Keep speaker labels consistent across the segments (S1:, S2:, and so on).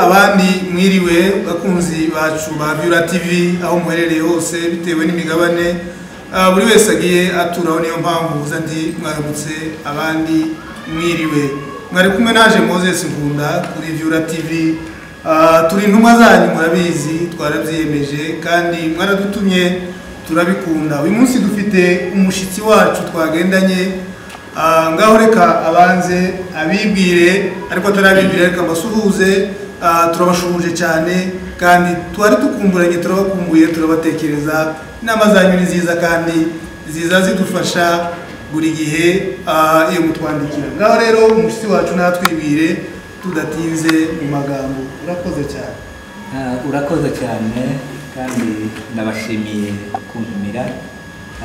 S1: abandi mwiriwe bakunzi bacu ba Vyura TV aho muherereye hose bitewe n'imigabane ah, buri wese agiye aturaho niyo mpamvu uza ndi mwaramutse abandi mwiriwe mwari kumwe naje Moses Nkunda kuri Vyura TV Ah, turi intumwa zanyu murabizi twarabyiyemeje kandi mwaradutumye turabikunda uyu munsi dufite umushitsi wacu twagendanye Ah, ngaho reka abanze abibwire ariko atarabibwira reka mbasuhuze Ah, turabashuhuje cyane kandi twari dukumburanye turabakumbuye turabatekereza inama zanyu ni nziza kandi ziza zidufasha buri gihe ah, iyo mutwandikira ngaho rero umushyitsi wacu natwibwire tudatinze mu magambo urakoze cyane
S2: Ah, urakoze cyane kandi ndabashimiye kuntumira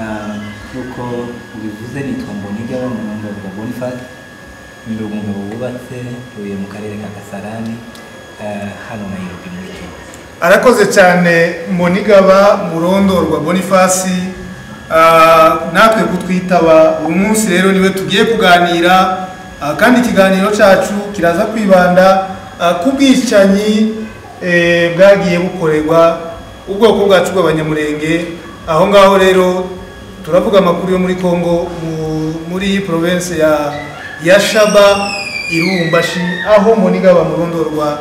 S2: Ah, nk'uko ubivuze nitwa mbonige abamurungaruka boniface ndi umugabo wubatse ntuye mu karere ka gasarani ah, hano nayirobi muri kenya
S1: arakoze cyane mbonigaba murondorwa bonifasi natwe kutwitaba uyu munsi rero niwe tugiye kuganira ah, kandi ikiganiro cyacu kiraza kwibanda ah, ku bwicanyi eh, bwagiye bukorerwa ubwoko bwacu bw'abanyamurenge aho ngaho rero turavuga amakuru yo muri Congo mu- muri province ya ya Shaba Irumbashi aho Monigaba Murondorwa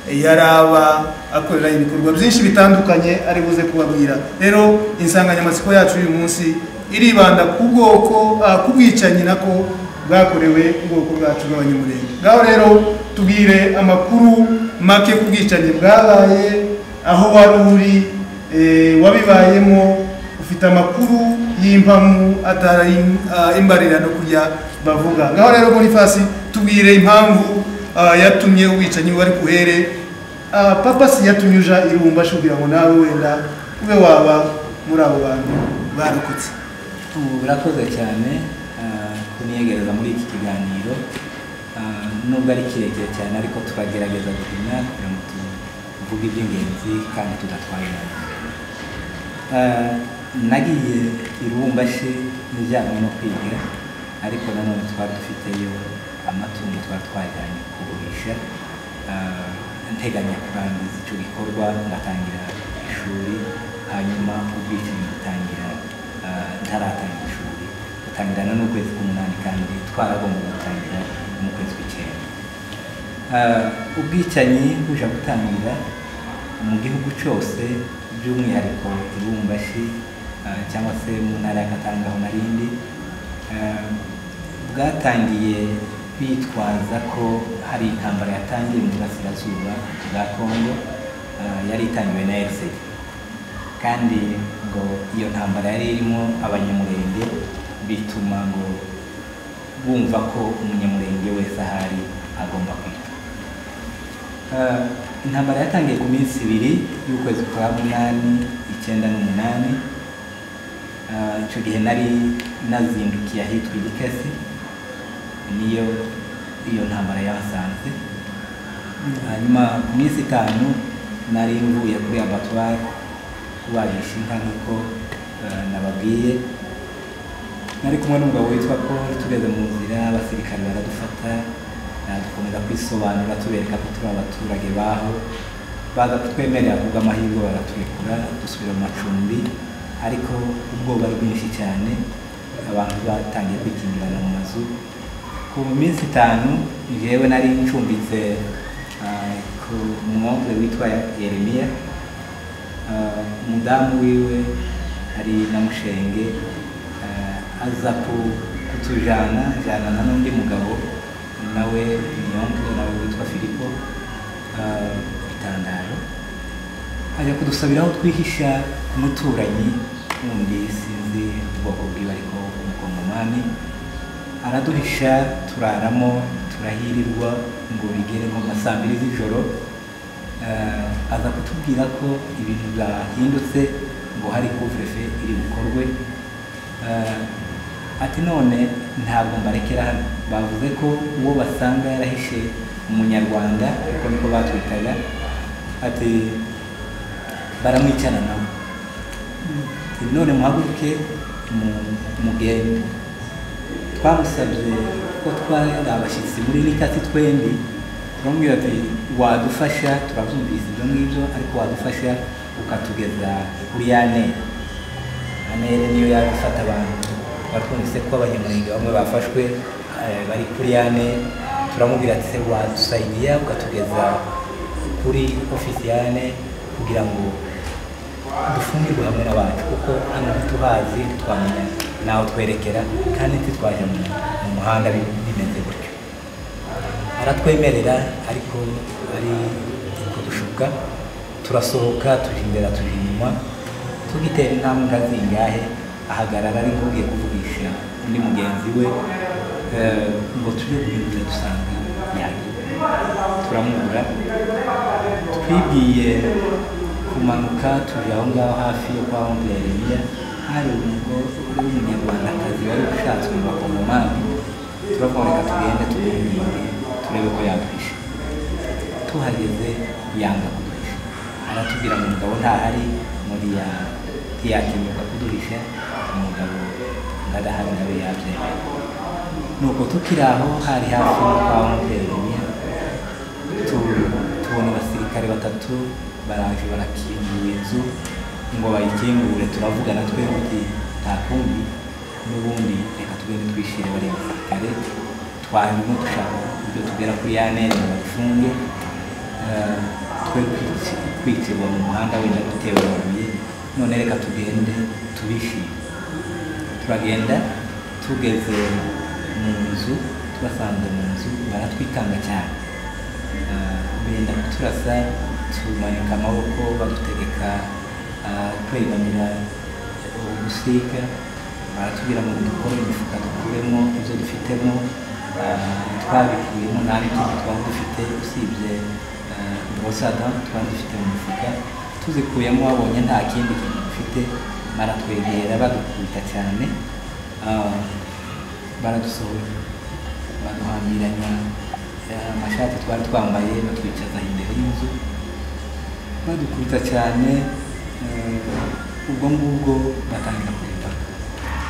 S1: yaraba akorera ibikorwa byinshi bitandukanye ari buze kubabwira rero insanganyamatsiko yacu uyu munsi iribanda ku bwoko ah, ku bwicanyi nako bwakorewe ubwoko bwacu bw'abanyamurenge ngaho rero tubwire amakuru make ku bwicanyi bwabaye aho wari uri eh, wabibayemo ufite amakuru y'impamu atari ah, imbarira no kujya bavuga ngaho rero muri fasi tubwire impamvu ah, yatumye ubwicanyi wari kuhere Ah, papa si yatumye uja irumba ashubwira ngo nawe wenda ube waba muri abo bantu barokotse
S2: Uh, urakoze cyane ah, kunyegereza muri iki kiganiro Ah, nubwo ari kirekire cyane ariko turagerageza guhina kugira ngo tuvuge iby'ingenzi kandi tudatwaye abantu Eh, nagiye irumbashi nijyanywe no kwiga ariko nanone twari dufiteyo amatungo twari twajyanye kugurisha Eh, nteganya kurangiza icyo gikorwa ngatangira ishuri hanyuma ubwicanyi butangira eh, ntaratangira ishuri butangirana n'ukwezi k'umunani kandi twaragomba gutangira mu kwezi kw'icyenda Eh, ubwicanyi buje gutangira mu gihugu cyose by'umwihariko ibumbashi eh, cyangwa se mu ntara ya Katanga aho narindi eh, bwatangiye bitwaza ko hari intambara yatangiye mu burasirazuba bwa Kongo eh, yari itangiwe na RCD kandi ngo iyo ntambara yari irimo abanyamurenge bituma ngo bumva ko umunyamurenge wese ahari agomba kwita Eh, intambara yatangiye ku minsi ibiri y'ukwezi kwa munani icyenda n'umunani Eh, icyo gihe nari nazindukiye ahitwa igikesi niyo iyo ntambara yahasanze hanyuma ku minsi itanu nari mvuye kuri abatwari kubarisha inka nk'uko eh, nababwiye nari kumwe n'umugabo witwa Paul tugeze mu nzira abasirikare baradufata eh, dukomeza kwisobanura tubereka ko turi abaturage baho baza kutwemerera kubwo amahirwe baraturekura dusubira mu macumbi ariko ubwoba ari bwinshi cyane abantu batangiye kwikingirana mu mazu ku minsi itanu njyewe nari ncumbitse eh, ku mwonge witwa Yeremiya Uh, umudamu wiwe ari na mushenge uh, aza ku- kutujana jana na n'undi mugabo nawe niyonke nawe witwa filipo uh, itandaro ajya kudusabira aho twihisha ku muturanyi wundi sinzi ubwoko bwiwe ariko umukongomani araduhisha turaramo turahirirwa ngo bigere nko nka saa mbiri z'ijoro Eh, aza kutubwira ko ibintu byahindutse ngo hari kuvurefe iri bukorwe Eh, ati none ntabwo mbarekera hano bavuze ko uwo basanga yarahishe umunyarwanda kuko niko batwitaga ati baramwicana nawe Ati, none muhaguruke mu- mugende twamusabye ko twari abashyitsi muri nikati twembi turamubwira ati wadufasha turabyumvise ibyo ngibyo ariko wadufasha ukatugeza kuri ya ntera ya ntera niyo yaje ifata abantu twatwumvise ko abanyamurenge bamwe bafashwe eh, bari kuri ya ntera turamubwira ati se wadusayidiya ukatugeza kuri ofisi ya ntera kugira ngo dufungirwe hamwe n'abantu kuko hano ntituhazi ntitwamenya naho twerekera kandi ntitwaje mu mu muhanda bi- bimeze gutyo aratwemerera ariko ari kudushuka turasohoka tujya imbere tujya inyuma tugitera intambwe zingahe ahagarara ari nk'ugiye kuvugisha undi mugenzi we eh, ngo tujye guhindura dusanga yagiye turamubura twibwiye kumanuka tujya aho ngaho hafi yo kwa Oncle Yeremiya hari umugore w'umunyarwandakazi wari ushatswe mu bakongomani turavuga reka tugende tumwiminde turebe ko yadwisha tuhageze yanga kuduhisha aratubwira ngo umugabo ntahari muri ya ntiyakemerwa kuduhisha umugabo ngo adahari nawe yabyemera nuko tukiri aho hari hafi no kwa Oncle Yeremiya tu- tubona abasirikare batatu baraje barakingura inzu ngo bayikingure turavugana twebwe uti nta kundi n'ubundi reka tugende twishire bari abasirikare twanyuma dushaka ibyo tugera kuri ya neza ngo badufunge Eh, twe kwici- kwicirwa mu muhanda wenda dutewe amabuye none reka tugende tubishime turagenda tugeze mu nzu tubasanze mu nzu baratwitanga cyane Ah, benda kuturasa tumanika amaboko badutegeka ah, kwegamira ubusika baratubwira ngo dukore imifuka dukuremo ibyo dufitemo ah, twabikuyemo nta n'ikintu twari dufite usibye ah, borosada twari dufite mu mifuka tuzikuyemo babonye nta kindi kintu dufite baratwegera badukubita cyane ah, baradusohora baduhambiranya eh, amashati twari twambaye batwicaza imbere y'inzu badukubita cyane eh, ubwo ngubwo batangira kureba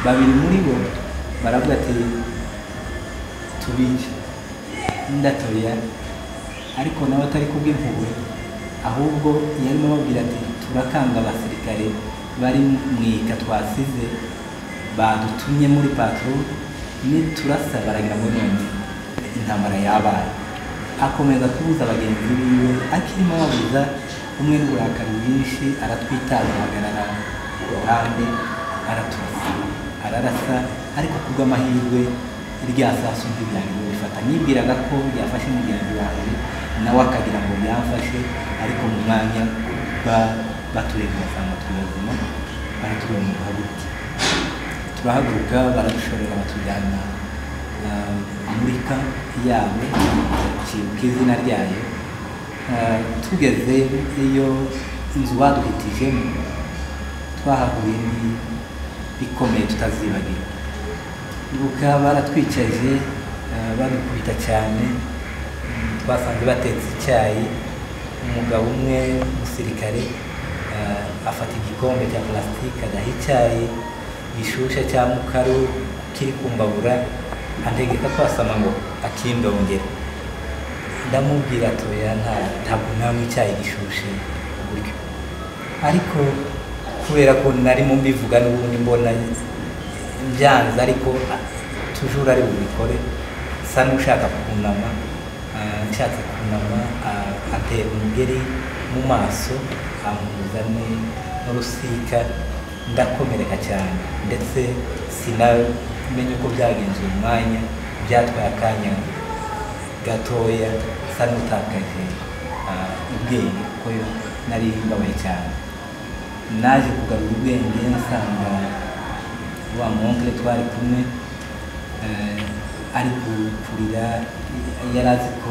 S2: babiri muri bo baravuga ati tubice ndatoya ariko nawe atari kubw'impuhwe ahubwo yarimo ababwira ati turakanga abasirikare bari mu ika twasize badutumye muri patro niturasa baragira ngo none intambara yabaye akomeza kubuza abagenzi biwe akirimo ababuza umwe n'uburakari bwinshi aratwitaza ahagarara ku ruhande araturasa ararasa ariko kubw'amahirwe rya saso ntibyari bifata nibwiraga ko byafashe mugenzi wanjye nawe akagira ngo byamfashe ariko mu mwanya ba- baturebye basanga turi bazima baratubwira ngo duhaguruke turahaguruka baradushorera batujyana ah, muri kampi yabo kibuka izina ryayo Ah, tugeze iyo inzu baduhitijemo twahahuriye ni- bikomeye tutazibagirwa bukaba baratwicaje ah, badukubita cyane Mm, twasanze batetse icyayi umugabo umwe umusirikare ah, afata igikombe cya plastique agaha icyayi gishushe cya mukaru kiri kumbabura antegeka kwasama ngo akindongera ndamubwira toya nta ntabwo nanywa icyayi gishushe buryo ariko kubera ko narimo mbivuga n'ubundi mbona byanze ariko a- tujuru ari bubikore sa n'ushaka kunama ah, nshatse kunama ah, atera umugeri mu maso ampuza ni- n'urusika ndakomereka cyane ndetse sinamenye uko byagenze uyu mwanya byatwaye akanya gatoya nsa n'utakaje ah, ubwenge kuko nari mbabaye cyane naje kugarura ubwenge nsanga wa mwonkere twari kumwe eh, ari ku- kurira yari azi ko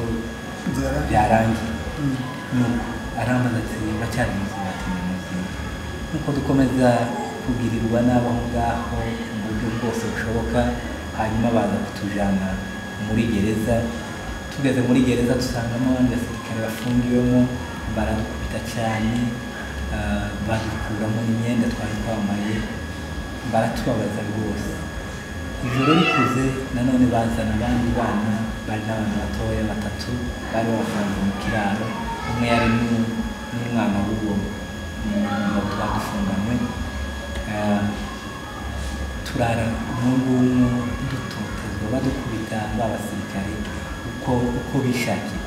S1: inzara
S2: byarangiye
S1: Mm.
S2: nuko arambaza ati baracyari muzima ati ni muzima nuko dukomeza kugirirwa n'abo aho ngaho mu buryo bwose bushoboka hanyuma baza kutujyana muri gereza tugeze muri gereza dusangamo abasirikare bafungiwemo baradukubita cyane ah, badukuramo imyenda twari twambaye baratubabaza rwose ijoro rikuze nanone bazana abandi bana bari n'abana batoya batatu bari babafunze mu kiraro umwe yari n'u- n'umwana w'uwo mugabo twadufunganywe Ah, turara n'ubuntu dutotezwa badukubita ba basirikare uko uko bishakiye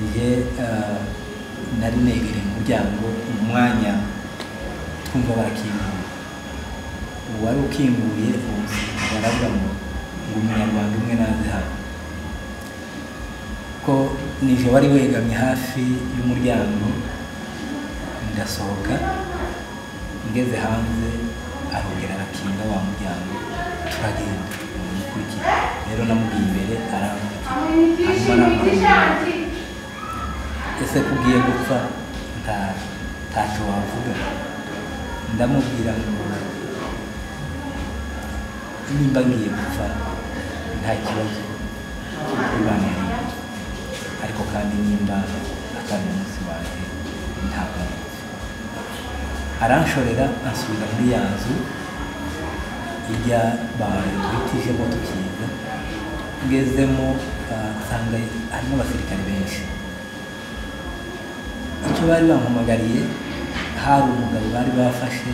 S2: njye ah, nari negereye umuryango mu mwanya twumva barakinguye uwari ukinguye uwo musirikare aravuga ngo ngo umunyarwanda umwe naze hano ko nijoro wari wegamye hafi y'umuryango ndasohoka ngeze hanze arongera arakinga wa muryango turagenda umukurikiye rero namubwiye imbere arankurikira hanyuma arambwira ese ko ugiye gupfa nta ntacyo wavuga ndamubwira ngo nimba ngiye gupfa nta kibazo ibana yanjye ariko kandi nimba atari umunsi wanjye ntabwo nipfa aranshorera ansubiza muri ya nzu ijya batwitijemo tukiga ngezemo ah, nsanga harimo abasirikare benshi icyo bari bampamagariye hari umugabo bari bafashe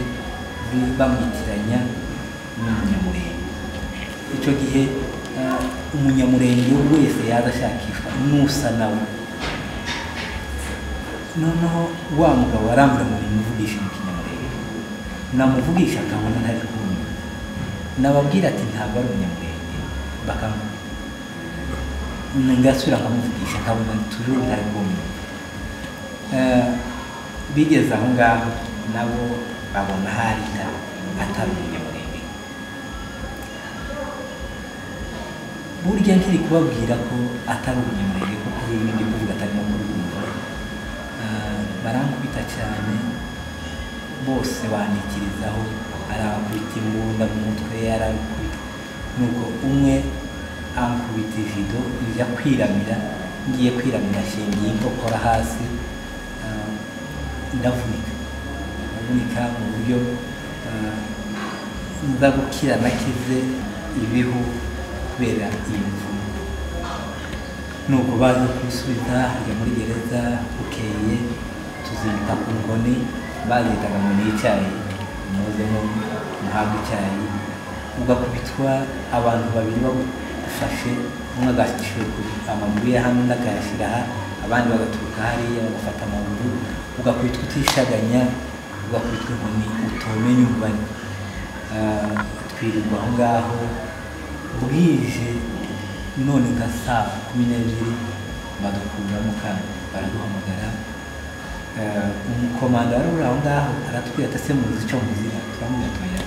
S2: bi- bamwitiranya n'umunyamurenge icyo gihe ah, umunyamurenge wese yaza ashakishwa n'usa nawe noneho wa mugabo warambura ngo nimuvugishe mu kinyamurenge namuvugisha akabona ntari kumva nababwira ati ntabwo ari umunyamurenge bakamubwira ngasubira nkamuvugisha akabona tujuru ntari kumva Eh, bigeze aho ngaho nabo babona hari ita- atari umunyamurenge burya nkiri kubabwira ko atari umunyamurenge kuko bimwe ndi kuvuga atarimo kubwumva Eh, barankubita cyane bose bandikirizaho arabakubita imbunda mu mutwe arabakubita nuko umwe ankubita ivido njya kwiramira ngiye kwiramira ashingiye inkokora hasi ah, ndavunika ndavunika mu buryo ah, nza gukira nakize ibihu kubera iyo mvune nuko baza kubisubiza hajya muri gereza bukeye tuzita ku nkoni bazitaga ngo ni icyayi muzemo muhabwe icyayi ugakubitwa abantu babiri bagufashe umwe agashyira amaguru ya hano undi akayashyira aha abandi bagaturuka hariya bagafata amaguru ugakubitwa utishaganya ugakubitwa inkoni utomenya umubare Ah, twirirwa aho ngaho bwije none nka saa kumi n'ebyiri badukuramo kandi baraduhamagara Eh, umukomanda wari uri aho ngaho aratubwira ati ese muzi icyo muzira turamubwira tuya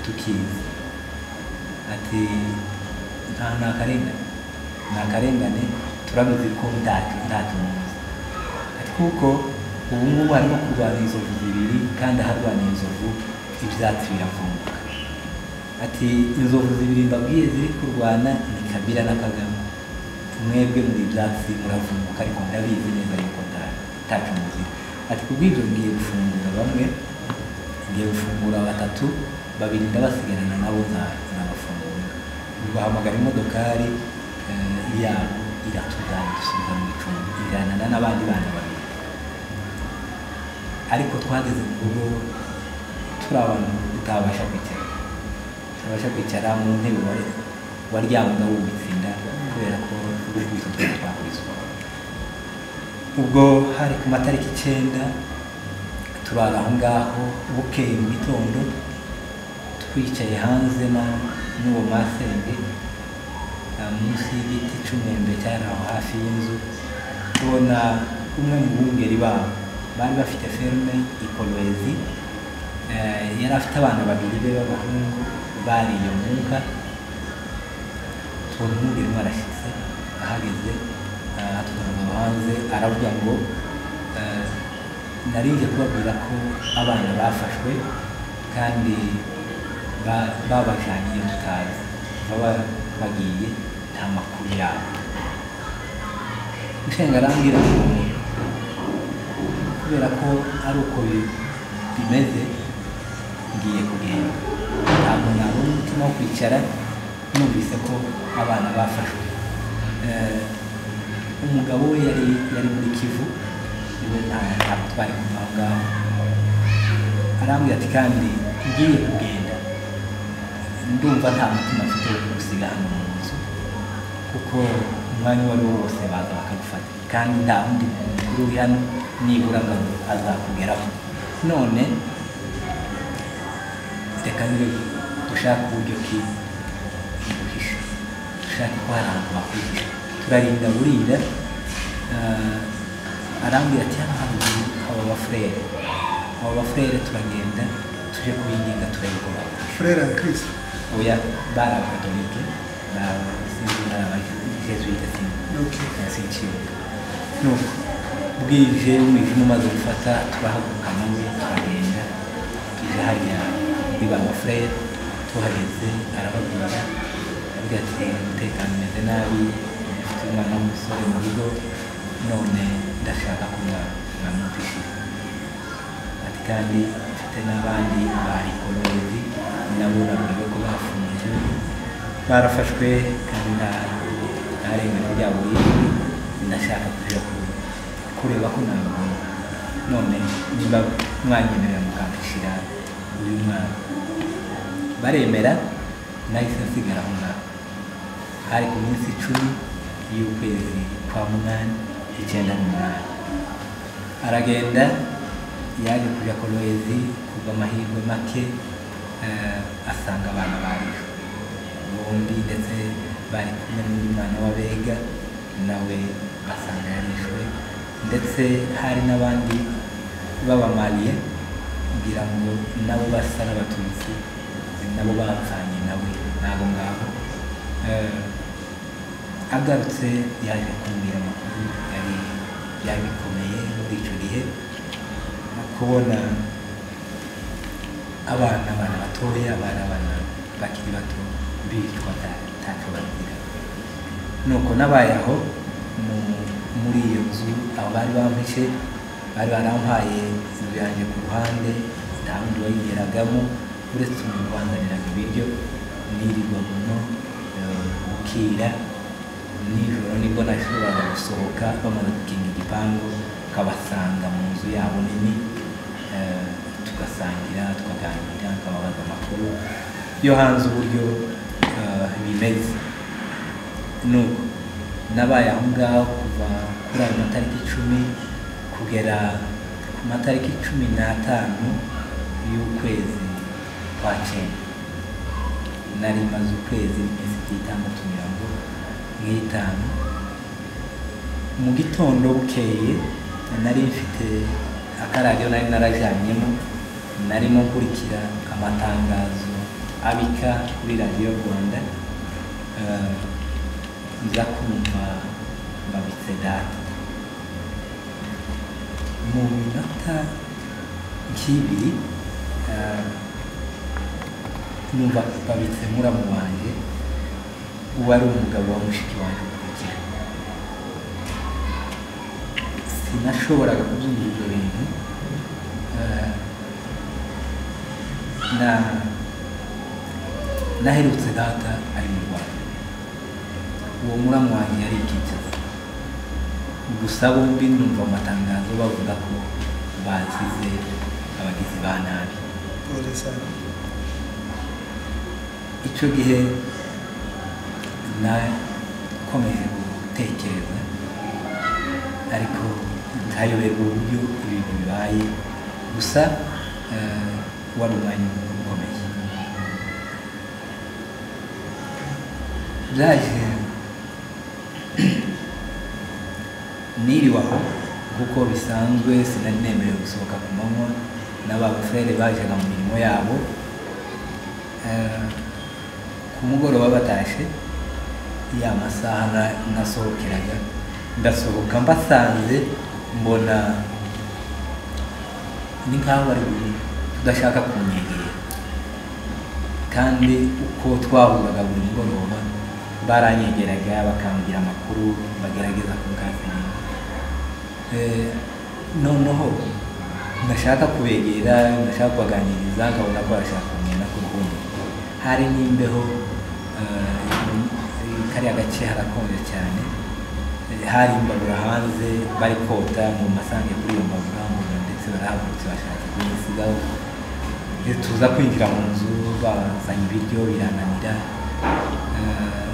S2: tukizi ati nta ni akarengane ni akarengane turabizi ko ntacyo ntacyo muzi ati kuko ubu ngubu harimo kurwana inzovu zibiri kandi aharwaniye inzovu ibyatsi biravunguka ati inzovu zibiri mbabwiye ziri kurwana ni kabira na kagame mwebwe muri ibyatsi muravunguka ariko ndabizi neza yuko nta- ntacyo muzi ati kubw'ibyo ngiye gufungura bamwe ngiye gufungura batatu babiri ndabasigarana nabo nza- nzabafungura bahamagara imodokari eh, yabo iratujyana dusubiza mu icumbi ijyanana n'abandi bana babiri ariko twageze ku rugo turi abantu tutabasha kwicara tutabasha kwicara mu ntebe wari waryamaga wubitse inda kubera ko ubwibutso twakubiswa ubwo hari ku matariki icyenda turara aho ngaho bukeye mu gitondo twicaye hanze na- n'uwo masenge ah, munsi y'igiti cy'umwembe cyari aho hafi y'inzu tubona umwe mu bungeri babo bari bafite ferme ikorowezi yari afite abana babiri be b'abahungu bariye umwuka tubona umwungeri umwe arashyitse ahageze ah, atuzana hanze aravuga ngo eh, nari nje kubabwira ko abana bafashwe kandi ba- babajyanye iyo tutazi baba bagiye nta makuru yabo nshenga arambwira ngo kubera ko ari uko bi- bimeze ngiye kugenda ntabwo nabona umutima wo kwicara numvise ko abana bafashwe eh, umugabo we yari yari muri kivu niwe nta ntabwo twari kuva aho ngaho arambwira ati kandi ngiye kugenda ndumva nta mutima mfite wo gusiga hano mu nzu kuko umwanya uwo ari wo wose baza bakagufata kandi nta wundi mukuru uri hano nibura ngo azakugeraho none reka nibe dushake uburyo ki buhisha dushake ko hari ahantu bakwihisha turarinda burinda ah, arambwira ati hano hari aba bafurere aba bafurere turagenda tuje kubinginga turabikora
S1: furere ya kirisito
S2: oya bari abakatolike sinzi bari abajesuite
S1: Ok.
S2: sinkibuka nuko bwije umwijima umaze gufata turahaguruka nawe turagenda tuje hariya kuri ba bafurere tuhageze arababwira avuga ati "Eh, umutekano umeze nabi mfite umwana w'umusore mu rugo none ndashaka ko mwa- mwamwumvishiriza ati kandi mfite n'abandi bari koloneli nabo nabwiwe ko bafunze barafashwe kandi nta- nta rengano ryabo riri ndashaka kuja ku- kureba ko nabona none niba mwanyemerera mukampishyira uyu mwana baremera nahise nsigara aho ngaho hari ku minsi icumi y'ukwezi kwa munani icyenda n'umunani aragenda yaje kujya kolowezi kubw'amahirwe make eh, asanga abana barishwe bombi ndetse bari kumwe n'undi mwana w'abega nawe basanga yarishwe ndetse hari n'abandi b'abamaliye kugira ngo nabo basa n'abatutsi nabo bapfanye nawe n'abo ngabo Eh, agarutse yaje kumbwira amakuru yari yari bikomeye muri icyo gihe no kubona abana abana batoya abana abana bakiri bato bicwa nta- ntacyo bagira nuko nabaye aho mu- muri iyo nzu aho bari bampishe bari barampaye inzu yanjye ku ruhande nta wundi wayigeragamo uretse umuntu wazaniraga ibiryo nirirwa muno eh, bukira nijoro nibwo nashoboraga gusohoka bamaze gukinga igipangu nkabasanga mu nzu yabo nini eh, tugasangira tukaganira nkababaza amakuru yo hanze uburyo eh, bimeze nuko nabaye aho ngaho kuva kuri ayo matariki icumi kugera ku matariki cumi n'atanu y'ukwezi kwa cyenda nari maze ukwezi n'iminsi itandatu mirongo n'itanu mu gitondo bukeye nari mfite akaradiyo nari narajyanyemo narimo nkurikira amatangazo abika kuri radiyo rwanda eh, nza kumva babitse data mu minota nk'ibiri eh, numva babitse muramu wanjye uwari umugabo wa mushiki wanjye ukurikira sinashoboraga kubyumva ibyo bintu Eh, na naherutse data ari mu rwanda uwo muramu wanjye yari ikicaza gusa bombi numva amatangazo bavuga ko bazize abagizi ba nabi
S1: polisi
S2: icyo gihe nakomeje gutekereza ariko ntayoberwa uburyo ibintu bibaye gusa eh, wari umwanya ukomeye byaje niriwe aho kuko bisanzwe sinari nemerewe gusohoka ku manywa n'abafurere bajaga mu mirimo yabo Eh, ku mugoroba batashe ya masaha na- nasohokeraga ndasohoka mbasanze mbona ni nk'aho bari kudashaka kunyegera kandi uko twahuraga buri mugoroba baranyegeraga bakambwira amakuru bagerageza kunganira Eh, noneho ndashaka kubegera ndashaka kubaganiriza nkabona ko bashaka kumena ku ruhumbu hari n'imbeho eh, kariya gace harakonje cyane hari imbabura hanze bari kota ngo mbasange kuri iyo mbabura ngo ndetse barahagurutse bashaka kuyisigaho iyo tuza kwinjira mu nzu bazanye ibiryo birananira eh,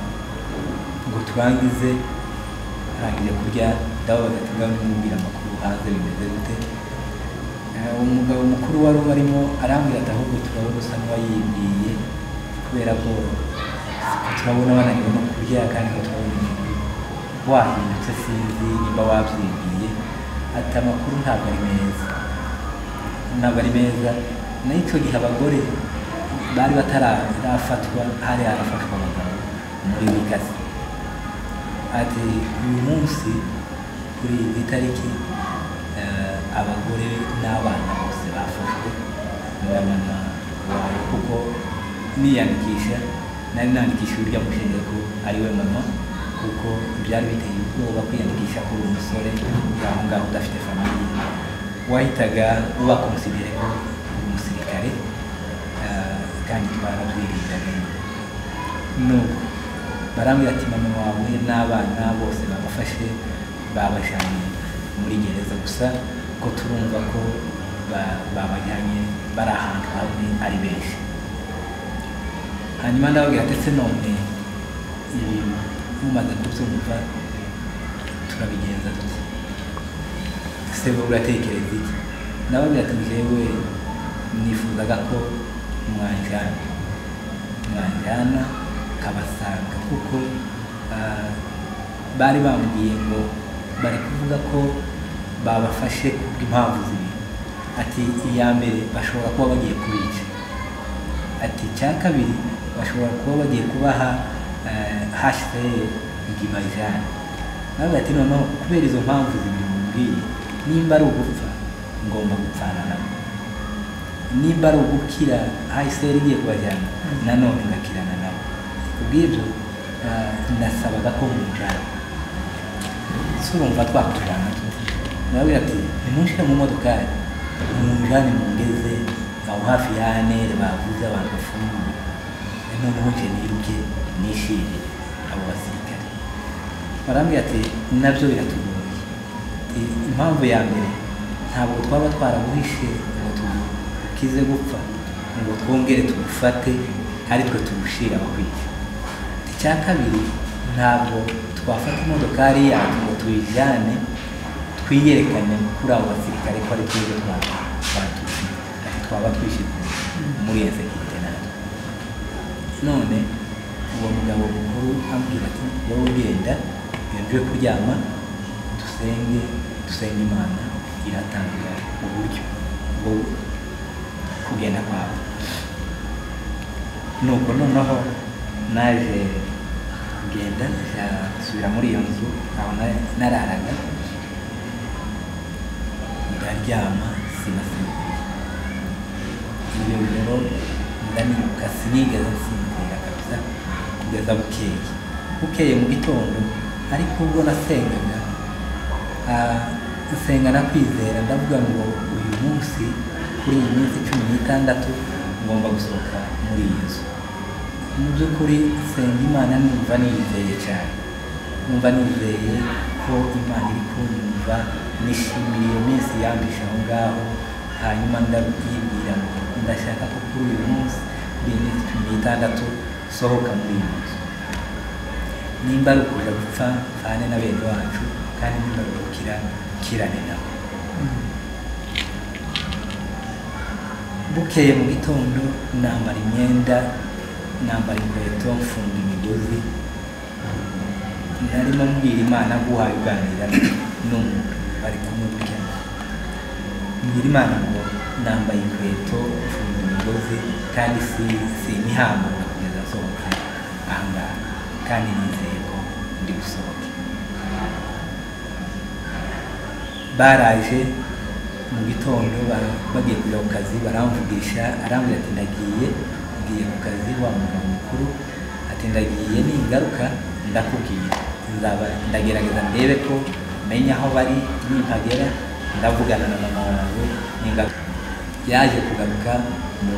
S2: ngo turangize arangije kurya ndababaza ati ngaho nimubwira amakuru hanze bimeze gute Eh, umugabo mukuru wari ubarimo arambwira ati ahubwo turabona usa n'uwayibwiye kubera ko turabona bananiwe no kurya kandi ko turabona umuntu wahindutse sinzi nimba wabyibwiye ati amakuru ntabwo ari meza ntabwo ari meza nayo icyo gihe abagore bari batarafatwa hari harafashwa abagabo muri wikazi ati uyu munsi kuri iyi tariki eh, abagore n'abana bose bafashwe na mama wawe kuko niyandikisha nari nandikisha uburyo amushenge ko ari we mama kuko byari biteye ubwoba kwiyandikisha kuri uwo musore aho ngaho udafite famiye wahitaga ubakonsidere ko uri umusirikare eh, kandi twarabyirindaga nuko barambwira ati mama wawe n'abana bose babafashe babajyanye muri gereza gusa ko turumva ko ba- babajyanye bari ahantu hamwe ari benshi hanyuma ndababwira ndetse none ibi mumaze kubyumva turabigenza dute ese wowe uratekereza iki ndababwira ati njyewe nifuzaga ko mwajyana mwajyana kabasanga kuko ah, bari bambwiye ngo bari kuvuga ko babafashe kubw'impamvu zibiri ati iya mbere bashobora kuba bagiye kubica ati icya kabiri bashobora kuba bagiye kubaha hashize ngibajyane nawe ati noneho kubera izo mpamvu zibiri mumbwiye nimba ari ugupfa ngomba gupfana nabo nimba ari ugukira hahise yari igiye kubajyana nanone ngakirana nabo kubw'ibyo ah, nasabaga ko mujyana surumva twakujyana tuti nababwira ati nimunshire mu modokari mumujyane mungeze aho hafi ya anere bavuze abantu bafunguye noneho nje niruke nishimire abo basirikare barambwira ati nabyo biratugoye I- impamvu ya mbere ntabwo twaba twarabuhishe ngo tukize gupfa ngo twongere tubufate ari twe tubushira kwica icya kabiri ntabwo twafata imodokari yacu ngo tuyijyane twiyerekane kuri abo basirikare ko ari twebwe twa- batufite ati twaba twishyize muri iyo sekirite natwe none uwo mugabo mukuru ambwira ati wowe ugenda yongeye kuryama dusenge dusenge imana iratanga uburyo bwo kugenda kwawe nuko noneho naje kugenda nja nsubira muri iyo nzu aho na- nararaga ndaryama sinasinzira ibyo biro ndanibuka sinigeze nsinzira kabisa kugeza bukeye bukeye mu gitondo ariko ubwo nasengaga ah, nsenga nakwizera ndavuga ngo uyu munsi kuri iyi minsi cumi n'itandatu ngomba gusohoka muri iyi nzu mu by'ukuri nsenga imana numva niyizeye cyane numva nizeye ko imana iri kunyumva nishimira iyo minsi yambisha aho ngaho hanyuma ndabwibwira ngo ndashaka ko kuri uyu munsi kuri iyi minsi cumi n'itandatu sohoka muri iyi nzu nimba ari ukuja gupfa mfane na bene wacu kandi nimba ari ugukira kirane nabo bukeye mu gitondo nambara imyenda nambara inkweto mfunga imigozi narimo mbwira imana guhaye uganira n'umuntu bari kumwe burya mbwira imana ngo nambaye inkweto mfunga imigozi kandi si sinihambura kugeza nsohotse ahangaha kandi nizeye ko ndi gusohoka baraje mu gitondo ba- bagiye kujya ku kazi baramvugisha arambwira ati ndagiye ngiye ku kazi wa mugabo mukuru ati ndagiye ningaruka ndakubwira nzaba ndagerageza ndebe ko menya aho bari nimpagera ndavugana na mama wawe ningaruka yaje kugaruka mu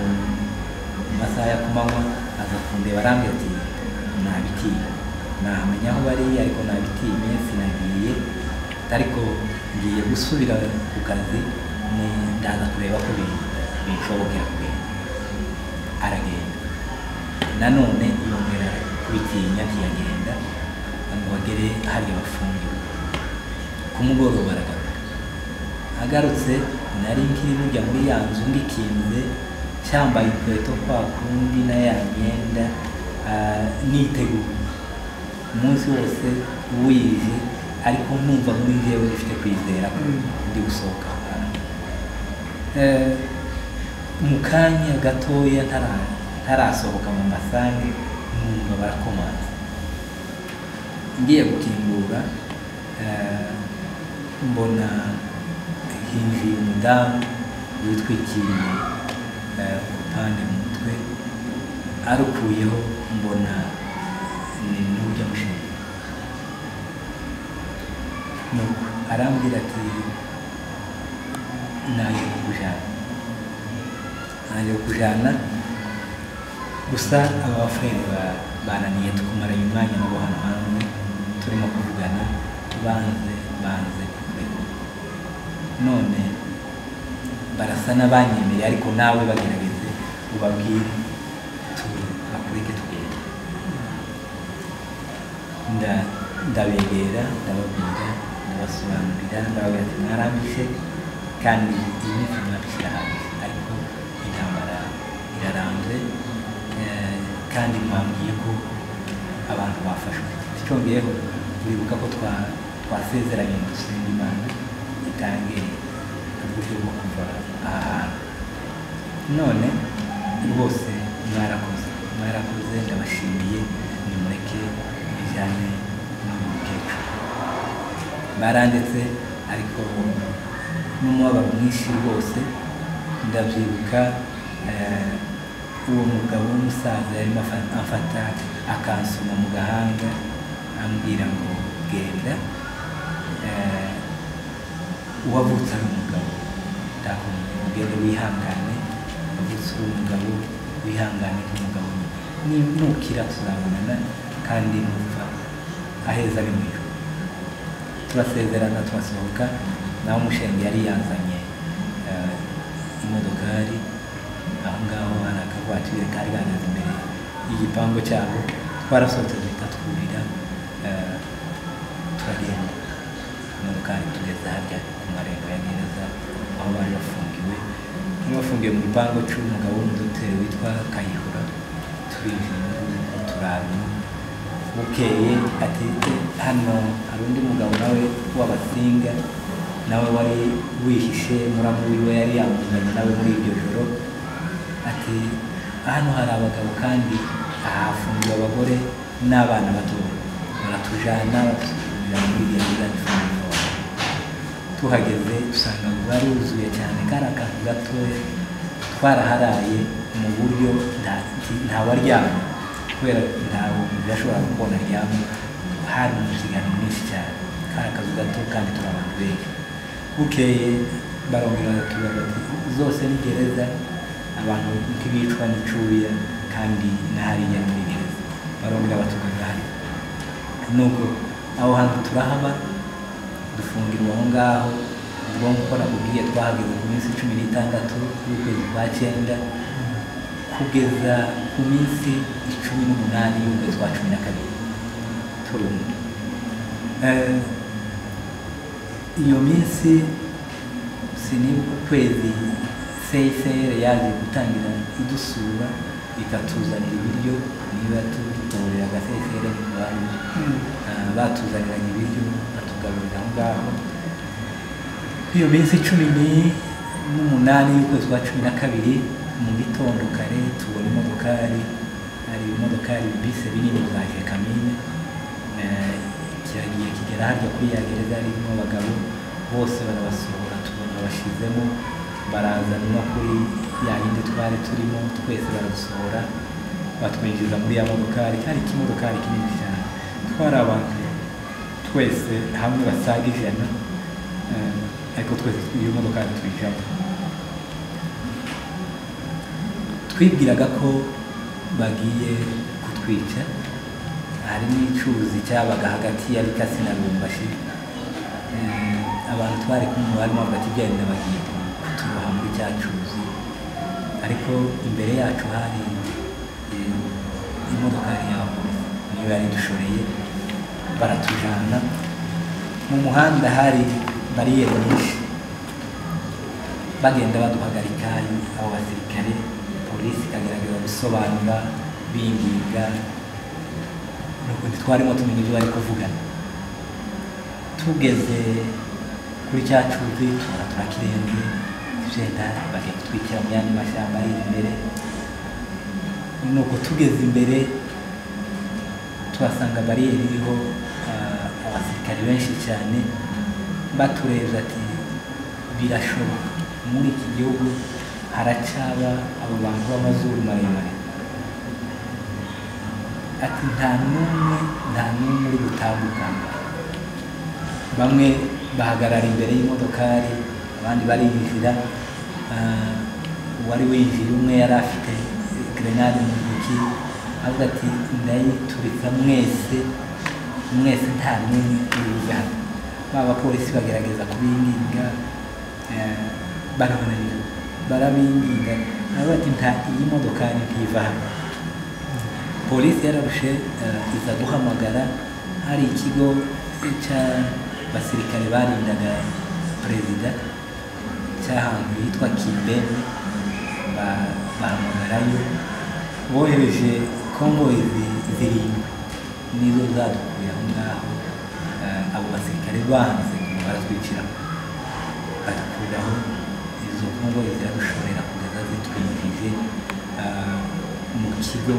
S2: mu masaha ya kumanywa aza kundeba arambwira ati nabitiye nahamenya aho bari ariko nabitinye sinagiye ariko ngiye gusubira ku kazi ni ndaza kureba ko bi- binshobokera kugenda aragenda nanone yongera kubitinya ntiyagenda ngo bagere hariya bafungiwe ku mugoroba aragaruka agarutse nari nkiri burya muri ya nzu ngikinze cyambaye inkweto kwa kundi na ya myenda ah, niteguye umunsi wose wije ariko nkumva muri jyewe ufite kwizera ko
S1: Mm.
S2: ndi gusohoka aho hantu. Eh, mu kanya gatoya ntara- ntarasohoka mu masange numva barakomanze ngiye gukingura eh, mbona hinjiye umudamu witwikiriye eh, ubupande mu mutwe arukuyeho mbona ni n'uburyo amushinzwe nuko arambwira ati naje kukujana naje kukujana gusa aba bafurere ba- bananiye tukumaranye umwanya nabo hano hantu turimo kuvugana banze banze kurekura none barasa n'abanyemereye ariko nawe bagerageze ubabwire tu- bakureke tugende nda- ndabegera ndababwira ndabasobanurira ndababwira ati mwarambishe kandi iyi ni mwabishyira hanze ariko intambara irarambye eh, kandi mwambwiye ko abantu bafashwe icyongeyeho uribuka ko twa- twasezeranye ngo dusenga imana itange uburyo bwo kuva aha hantu none rwose mwarakoze mwarakoze ndabashimiye nimureke bijyane n'uyu mukecuru baranditse ariko n'umubabaro mwinshi rwose ndabyibuka eh, uwo mugabo w'umusaza yarimo afa- amfata akansoma mu gahanga ambwira ngo genda eh, uwavutse ari umugabo ndakubwira ugende wihangane wavutse uri umugabo wihangane nk'umugabo ni nukira tuzabonana kandi numva aheza ari mu ijuru turasezerana turasohoka nawe umushenge yari yazanye eh, imodokari aho ngaho hari akavatire kari gahagaze imbere y'igipangu cyabo twarasohotse duhita twurira eh, turagenda imodokari tugeze harya ku marembo ya gereza aho bari bafungiwe bari bafungiwe mu gipangu cy'umugabo w'umudoteri witwa kayihura turinjira n'ubu turabona bukeye ati hano hari undi mugabo nawe w'abasinga nawe wari wihishe muramu wiwe yari yamuzanye nawe muri iryo joro ati hano hari abagabo kandi ahafungiwe abagore n'abana bato baratujana batujyana muri gereza ifungiye tuhageze usanga bari wuzuye cyane kari akantu gatoya twaraharaye mu buryo nta- nti- ntawaryama kubera ntawe umuntu yashoboraga kubona aryama hari umusigano mwinshi cyane kari akazu gato kandi turi abantu benshi bukeye barongera batubaza bati zose ni gereza abantu ntibicwa n'icuya kandi n'ahariya ni muri gereza barongera batubaza hari nubwo aho hantu turahaba dufungirwa aho ngaho ubwo nk'uko nakubwiye twahageze ku minsi cumi n'itandatu y'ukwezi kwa cyenda kugeza ku minsi icumi n'umunani y'ukwezi kwa cumi na kabiri turumva Eh, iyo minsi sinibuka ukwezi seyiseyere yaje gutangira idusura ikatuzanira ibiryo niba tutorera agaseyiseyere ntitwari
S1: Mm.
S2: Ah, batuzaniranye ibiryo batugaburira aho ngaho iyo minsi cumi ni- n'umunani y'ukwezi kwa cumi na kabiri mu gitondo kare tubona imodokari hari imodokari bise binini za kamine Eh, kiragiye kigera harya kuri ya gereza harimo abagabo bose barabasohora tubona bashyizemo baraza no kuri ya yindi twari turimo twese baradusohora batwinjiza muri ya modokari cyari ikimodokari kinini cyane twari abantu twese hamwe basaga ijana eh, ariko twese iyo modokari twinjiramo twibwiraga ko bagiye kutwica hari n'icyuzi cyabaga hagati ya Bikasi na Lubumbashi Eh, abantu twari kumwe barimo hagati byagenda bagiye kuturoha muri cya cyuzi ariko imbere yacu hari eh, imodokari ya polisi niyo yari dushoreye baratujana mu muhanda hari bariyeri nyinshi bagenda baduhagarika abo basirikare polisi ikagerageza gusobanura binginga nukundi twarimo tumenya ibyo bari kuvugana tugeze kuri cya cyuzi tubona turakirenze tugenda bagiye kutwikira mu yandi mashyamba ari imbere nuko tugeze imbere tuhasanga bariyeri iriho ah, abasirikare benshi cyane baturebye ati birashoboka muri iki gihugu haracaba abo bantu b'amazuru maremare ati nta n'umwe nta n'umwe uri gutambuka bamwe bahagarara imbere y'imodokari abandi barinjira Ah, uwari winjira umwe yari afite grenade mu ntoki avuga ati ndayituritsa mwese mwese nta n'umwe uri buze hano ba bapolisi bagerageza kubinginga eh, barabananira barabinginga aravuga ati nta iyi modokari ntiva hano polisi yararushe eh, iza guhamagara hari ikigo cy'abasirikare barindaga perezida cy'ahantu hitwa kimbeni ba- bahamagarayo bohereje kongoyi zirindwi nizo zadukuye aho ngaho Eh, abo basirikare banze baratwicira badukuraho izo kongoyi ziradushorera kugeza zitwinjije eh, mu kigo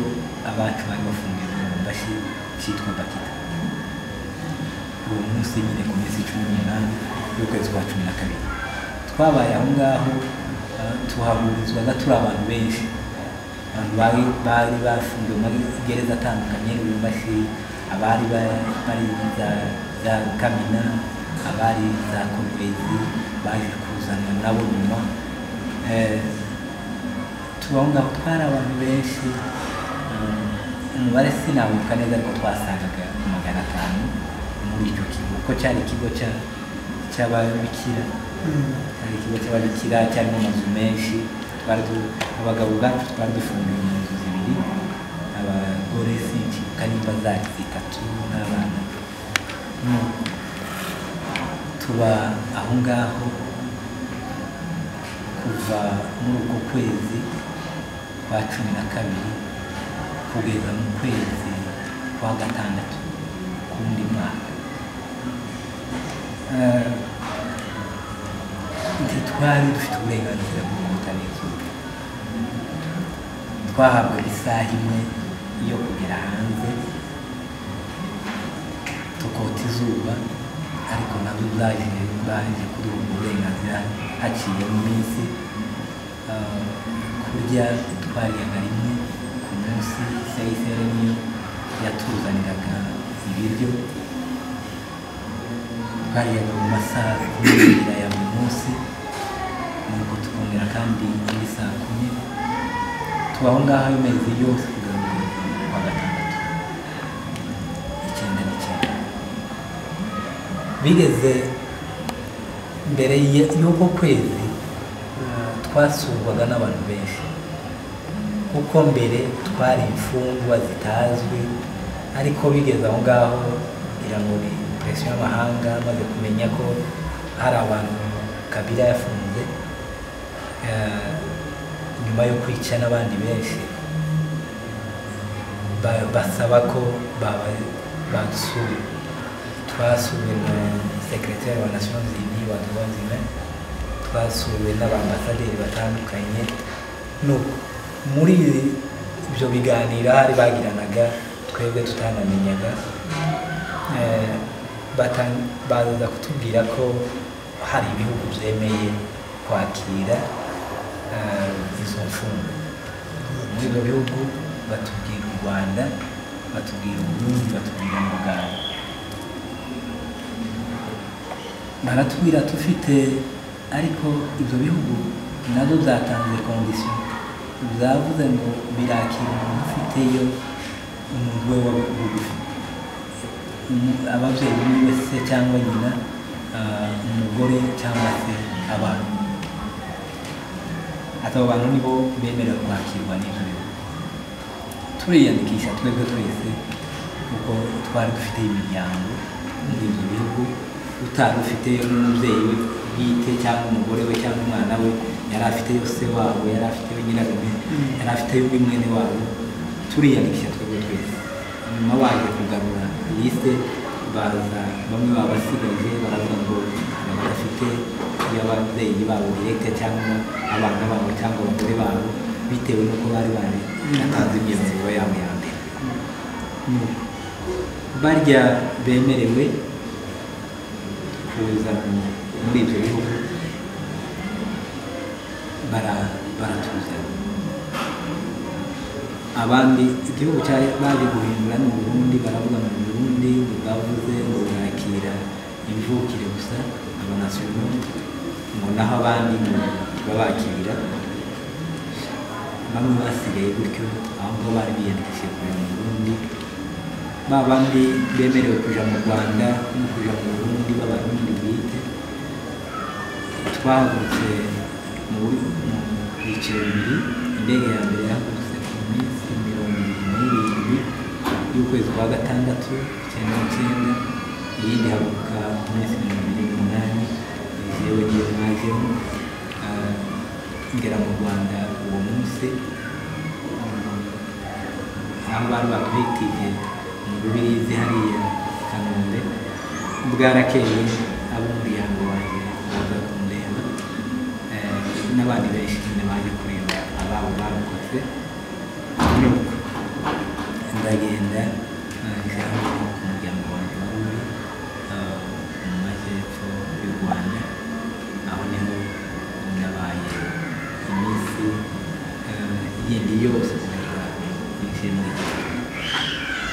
S2: abacu bari bafungiye mu mbashi cyitwa bakita uwo munsi nyine ku minsi cumi n'umunani y'ukwezi kwa cumi na kabiri twabaye aho ngaho eh, tuhahurizwaga turi abantu benshi abantu bari bari bafungiwe muri gereza atandukanye y'ubumbashi abari ba- bari za, za kamina abari za kongezi baje kuzanwa nabo nyuma Eh, tubaho ngaho twari abantu benshi um, umubare sinabuka neza ariko twasangaga magana atanu muri icyo kigo kuko cyari ikigo cya- cy'ababikira cyari ikigo cy'ababikira cyarimo amazu menshi twari du- abagabo ubwacu twari dufungiwe mu nzu zibiri abagore sinkibuka nimba zari zitatu n'abana Nu- tuba aho ngaho kuva muri uko kwezi kwa cumi na kabiri kugeza mu kwezi kwa gatandatu k'undi mwaka Eh, ntitwari dufite uburenganzira bwo guhitana izuba twahabwa isaha imwe yo kugera hanze tukota izuba ariko nabyo byaje baje kuduha ubwo burenganzira haciye mu minsi Ah, kurya twaryaga rimwe ku munsi sayisere niyo yatuzaniraga ibiryo twaryaga mu masaha kumira ya buri munsi nuko tukongera kandi indi saa kumi tubaho ngaho ayo mezi yose kugera mu kwezi kwa gatandatu icyenda n'icyenda bigeze mbere ya- y'uko kwezi eh, twasurwaga n'abantu benshi kuko mbere twari imfungwa zitazwi ariko bigeze aho ngaho ngira ngo ni presiyo y'amahanga maze kumenya ko hari abantu kabira yafunze eh, nyuma yo kwica n'abandi benshi ba- basaba ko baba- badusura twasuwe na sekretari wa nations unies wa droits humains twasuwe n'abambasaderi batandukanye nuko muri ibyo biganiro hari bagiranaga twebwe tutanamenyaga eh, batan- baza kutubwira ko hari ibihugu byemeye kwakira eh, izo mfungwa muri ibyo bihugu batubwira u rwanda batubwira uburundi batubwira na uganda baratubwira tufite ariko ibyo bihugu nabyo byatanze kondisiyo byavuze ngo birakira umuntu ufiteyo umuntu we wa bugufi umu- ababyeyi biwe se cyangwa nyina ah, umugore cyangwa se abantu ati abo bantu nibo bemerewe kwakirwa n'ibyo bigo turiyandikisha twebwe twese kuko twari dufite imiryango muri ibyo bihugu utari ufite n'umubyeyi we bwite cyangwa umugore we cyangwa umwana we yari afiteyo se wabo yari afiteyo nyirarume yari afiteyo undi mwene wabo turiyandikisha twebwe twese nyuma baje kugarura liste baza bamwe babasigaje baravuga ngo aba badafite y'ababyeyi babo direkte cyangwa abana babo cyangwa abagore babo bitewe n'uko bari bari batanze imyanzuro yabo ya mbere Nuko barya bemerewe kuza mu- muri ibyo bihugu bara- baratuzana abandi igihugu cyari baje guhindura ni uburundi baravuga ngo uburundi bwavuze ngo bwakira imvukire gusa abanasiyono ngo naho abandi ngo babakira bamwe basigaye gutyo ahubwo bari biyandikishije kuja mu burundi ba bandi bemerewe kuja mu rwanda no kuja mu burundi b'abarundi bwite twahagurutse mu bu- mu byiciro bibiri indege ya mbere yahagurutse ku minsi mirongo irindwi n'irindwi y'ukwezi kwa gatandatu icyenda n'icyenda iyindi ihaguruka ku minsi mirongo irindwi n'umunani yewe n'iyo mwajemo Ah, ngera mu rwanda uwo munsi aho bari batwitije mu rubirizi hariya kanombe bwarakeye ab'umuryango wanjye baza kundeba eh, n'abandi benshi nyine baje kureba ababo barokotse nuko ndagenda nagera no ku muryango wanjye wari uri eh, mu majyepfo y'u rwanda aho niho nabaye iminsi eh, yindi yose kugeza igihe muri iki gihe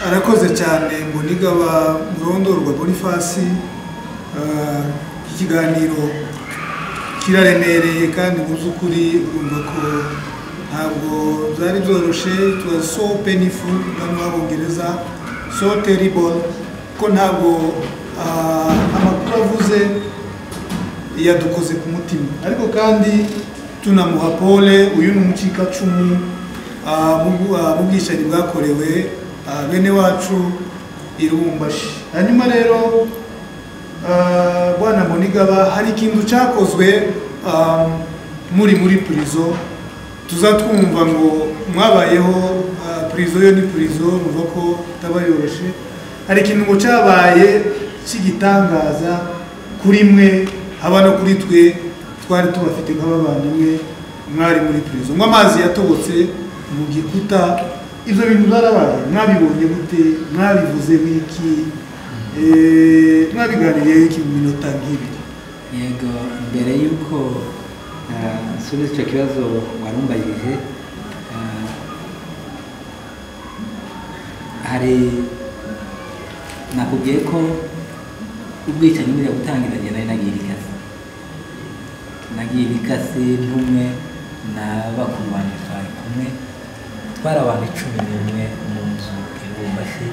S1: arakoze cyane mbonigaba murondorwa bonifasi Ah, iki kiganiro kiraremereye kandi mu by'ukuri urumva ko ntabwo byari byoroshye it was so painful bano b'abongereza so terrible ko ntabwo ah, amakuru avuze yadukoze ku mutima ariko kandi tunamuha pole uyu ni umucikacumu ah, mu bw- ah, mu bwicanyi bwakorewe ah, bene wacu irumbashi hanyuma rero Ah, bwana monigaba hari ikintu cyakozwe ah, muri muri purizo tuza twumva ngo mwabayeho ah, purizo yo ni purizo muva ko itaba yoroshe hari ikintu ngo cyabaye cy'igitangaza kuri mwe haba no kuri twe twari tubafite nk'abavandimwe mwari muri purizo ngo amazi yatobotse mu gikuta ibyo bintu byarabaye mwabibonye gute mwabivuze wiki Eh, mwabiganiriyeho iki mu minota nk'ibiri
S2: yego mbere y'uko eh, nsubiza icyo kibazo warumbajije eh, hari nakubwiye ko ubwicanyi buriya gutangira njye nari nagiye ibikasi nagiye ibikasi ntumwe na bakuru banjye twari kumwe twari abantu icumi n'umwe mu nzu ibumbashye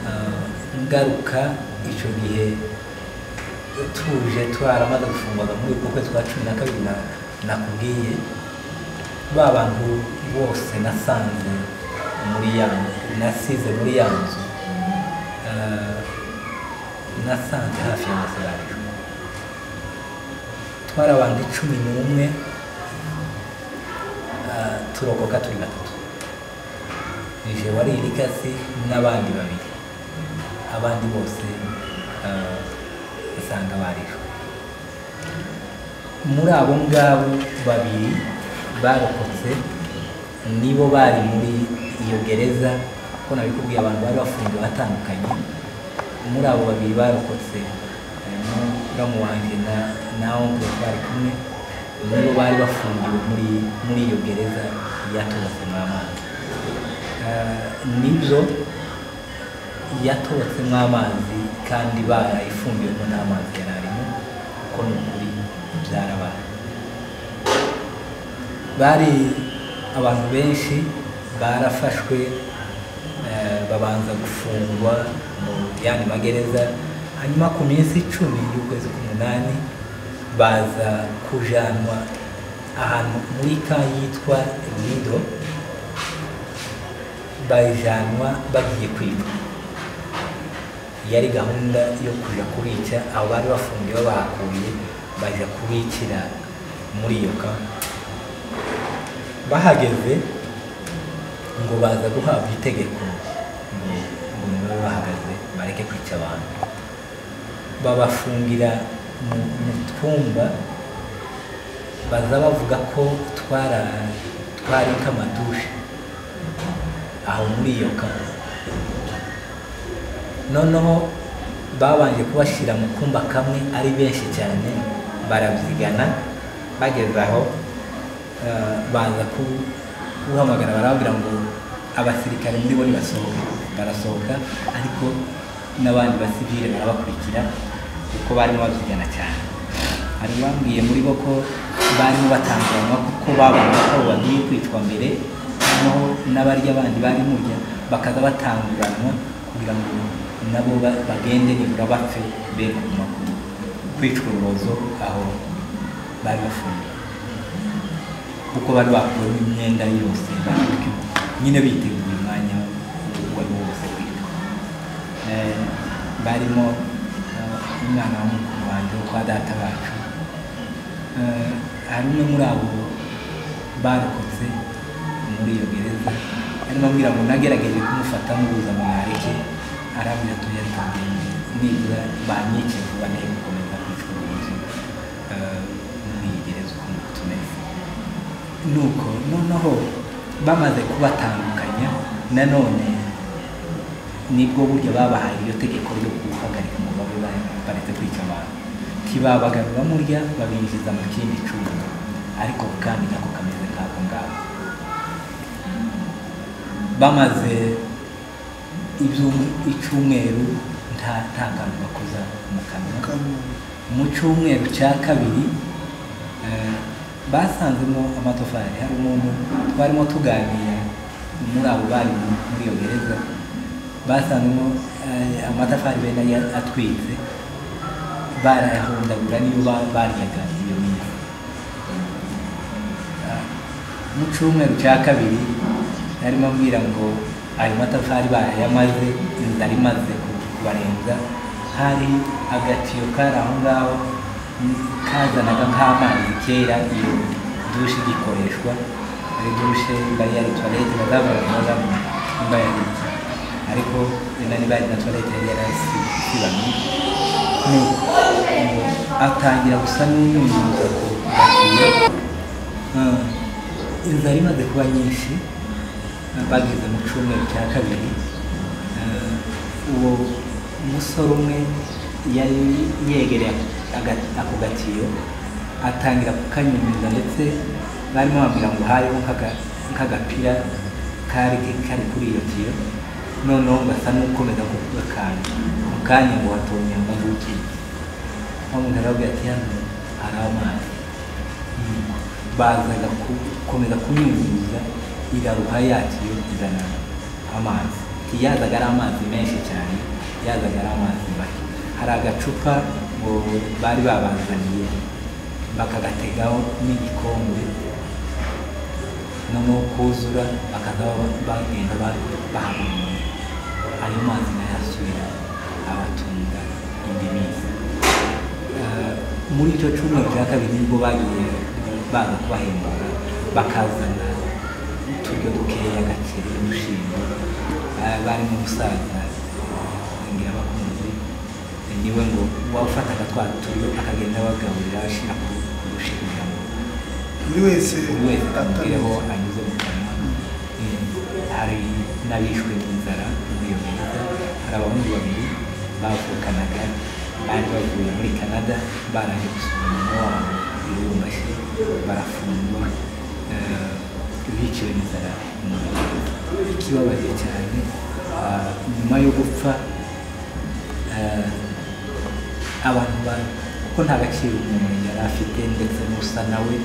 S2: Ah, ngaruka icyo gihe tuje twaramaze gufungwaga muri uko kwezi kwa cumi na kabiri na- nakubwiye ba bantu bose nasanze muri ya nasize muri ya nzu ah, nasanze hafi y'amazu yacu twari abantu icumi n'umwe ah, turokoka turi batatu ije wari irikasi n'abandi babiri abandi bose eh, usanga barishwe muri abo ngabo babiri barokotse nibo bari muri iyo gereza ko nabikubwiye abantu bari bafungiwe batandukanye muri abo babiri barokotse harimo muramu wanjye na na onkle bari kumwe nibo bari bafungiwe muri muri iyo gereza yatobotse amazi nibyo yatobotsemo amazi kandi barayifumbiyemo n'amazi yari arimo kuko ni ukuri byarabaye bari abantu benshi barafashwe eh, babanza gufungwa mu yandi magereza hanyuma ku minsi icumi y'ukwezi k'umunani baza kujanwa ahantu muri ka yitwa nido bajanwa bagiye kwicwa yari gahunda yo kuja kubica aho bari bafungiwe bahakuye baja kubicira muri iyo kampa bahageze ngo baza guhabwa itegeko ngo ngo babe bahagaze bareke kwica abantu babafungira mu mu twumba baza bavuga ko twara twari nk'amadushe aho muri iyo kampa noneho babanje kubashyira mu kumba kamwe ari benshi cyane barabyigana bageze aho eh, baza ku- guhamagara barababwira ngo abasirikare muri bo nibasohoke barasohoka ariko n'abandi basivile barabakurikira kuko barimo babyigana cyane hari bambwiye muri bo ko barimo batanguranwa kuko babona ko abo bagiye kwicwa mbere noneho n'abarya bandi bari murya bakaza batanguranwa kugira ngo nabo ba- bagende nibura bapfe be ku maguru kwicwa urubozo aho bari bafungiye kuko bari bakuramo imyenda yose bafite nyine biteguye umwanya uwo ari wo wose kwiga Eh, barimo eh, umwana w'umukuru wanjye wo kwa data bacu Eh, hari umwe muri abo barokotse muri iyo gereza arimo ambwira ngo nagerageje kumufata mubuza ngo mwareke arambwira ati oya reka ngende nibura banyice vuba nari gukomeza kwicwa urubozo eh, muri iyi gereza ukuntu tumeze nuko noneho bamaze kubatandukanya nanone nibwo buryo babahaye iryo tegeko ryo guhagarika ngo babe ba- baretse kwica abantu ntibabagarura murya babinjiza mu kindi cyuma ariko kandi nako kameze nk'ako ngako bamaze ibyumwe- icyumweru nta nta kantu bakoza mu kanwa mu cyumweru cya kabiri eh, basanzemo amatafari hari umuntu twarimo tuganira muri abo bari mu- muri iyo gereza basanzemo eh, amatafari bene ya- atwitse barayahondagura niyo ba- baryaga iyo minsi Ah, mu cyumweru cya kabiri narimo ambwira ngo ayo matafari barayamaze inzara imaze ku- kubarenza hari agatiyo kari aho ngaho mm, kazanaga nk'amazi kera iyo dushe igikoreshwa ari dushe bari yari tuwarete bazavuga ngo bazavuga nimba yari iki. ariko nani bari na tuwarete yari yarasibanye nuko ngo atangira gusa n'umwunyuza ku gatiyo Ah, inzara imaze kuba nyinshi ah, bageze mu cyumweru cya kabiri ah, uwo musore umwe yari yegereye aga- ako gatiyo atangira kukanyunyuza ndetse barimo bambwira ngo hariho nk'aga- nk'agapira kari kari kuri iyo tiyo noneho ngasa n'ukomeza kugakanda mu kanya ngo watomye ngo ngutwike umuntu arabwira ati hano hari amazi bazaga gukomeza kunyunyuza iraruha yakiyo izana amazi yazaga ari amazi menshi cyane yazaga ari amazi make hari agacupa ngo bari babazaniye bakagategaho n'igikombe noneho kuzura bakaza ba- bagenda bahamwe ayo mazi nayo asubira abatunga indi minsi Eh, muri icyo cyumweru cya kabiri nibwo bagiye baza kubahembura bakazana uturyo dukeya gakiri umushinga barimo umusaza ngira abakunzi eh, niwe ngo wafataga twa turyo akagenda abagaburira ashyira ku ku rushinga ngo
S1: buri wese
S2: buri wese amubwireho
S1: atameze.
S2: anyuze mu kanwa Eh, hari n'abishwe n'inzara muri iyo gereza hari abahungu babiri bavukanaga bari bavuye muri canada baraje gusura nyina wabo irumbashi barafungwa eh, biciwe n'inzara muri iyo gereza ikibabaje cyane ah, nyuma yo gupfa eh, abantu ba kuko nta gaciro umuntu yari afite ndetse n'usa nawe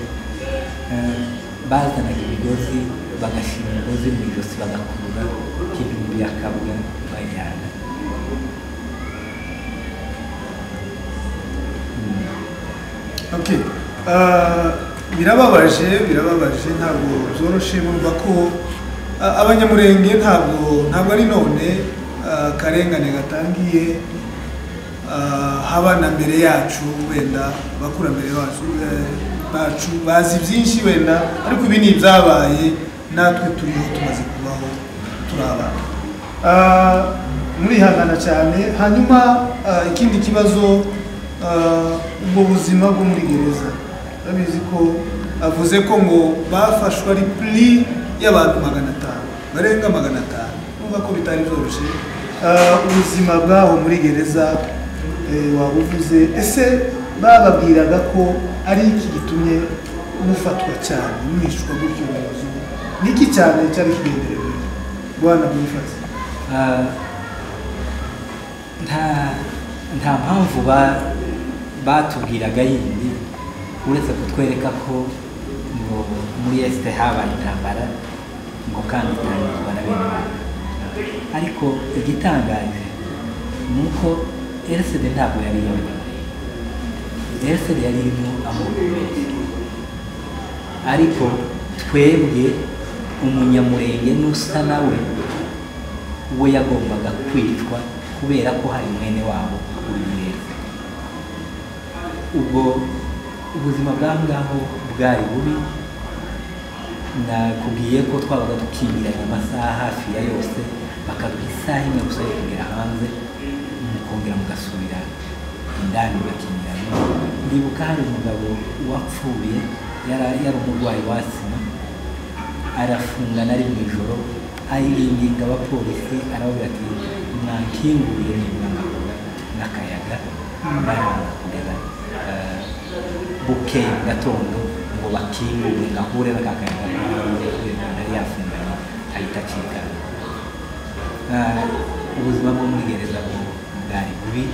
S2: eh, bazanaga imigozi bagashyira umugozi mu ijosi bagakurura itariki igihumbi ya kabuga bayijyana
S1: Okay. Ah, birababaje birababaje ntabwo byoroshye bumva ko ah, abanyamurenge ntabwo ntabwo ari none ah, karengane gatangiye ah, haba na mbere yacu wenda abakurambere bacu eh, bacu bazi byinshi wenda ariko ibi ni ibyabaye natwe turiho tumaze kubaho turi abana Ah, murihangana cyane hanyuma ah, ikindi kibazo ah, ubwo buzima bwo muri gereza babizi ko avuze ko ngo bafashwe ari puri y'abantu magana atanu barenga magana atanu numva ko bitari byoroshye Ah, ubuzima bwabo muri gereza eh, waba uvuze ese bababwiraga ko ari iki gitumye mufatwa cyane mwishwa gutyo umuyobozi ni iki cyane cyari kigenderewe bwana boniface
S2: Ah, nta nta mpamvu ba- batubwiraga yindi uretse kutwereka ko ngo muri esite habaye intambara ngo kandi itangirwa na bene wabo ariko igitangaje ni uko erisede ntabwo yari yonyine erisede yari irimo amoko menshi ariko twebwe umunyamurenge n'usa nawe we yagombaga kwicwa kubera ko hari mwene wabo uri mwese ubwo ubuzima bw'aho ngaho bwari bubi nakubwiye ko twabaga dukingiranye amasaha hafi ya yose bakaduha isaha imwe gusa yo kugera hanze mukongera mugasubira indani mugakingiranye ndibuka hari umugabo wapfuye yari yari umurwayi wa sima arafungana ari mu ijoro ariringinga abapolisi arababwira ati mwakinguriye nibura ngahura n'akayaga baranga kugeza eh, bukeye mu gatondo ngo bakingure ngahure n'akakayaga ngahure kubera ko yari yafunganye ahita acikana Eh, ubuzima bwo muri gereza bwo bwari bubi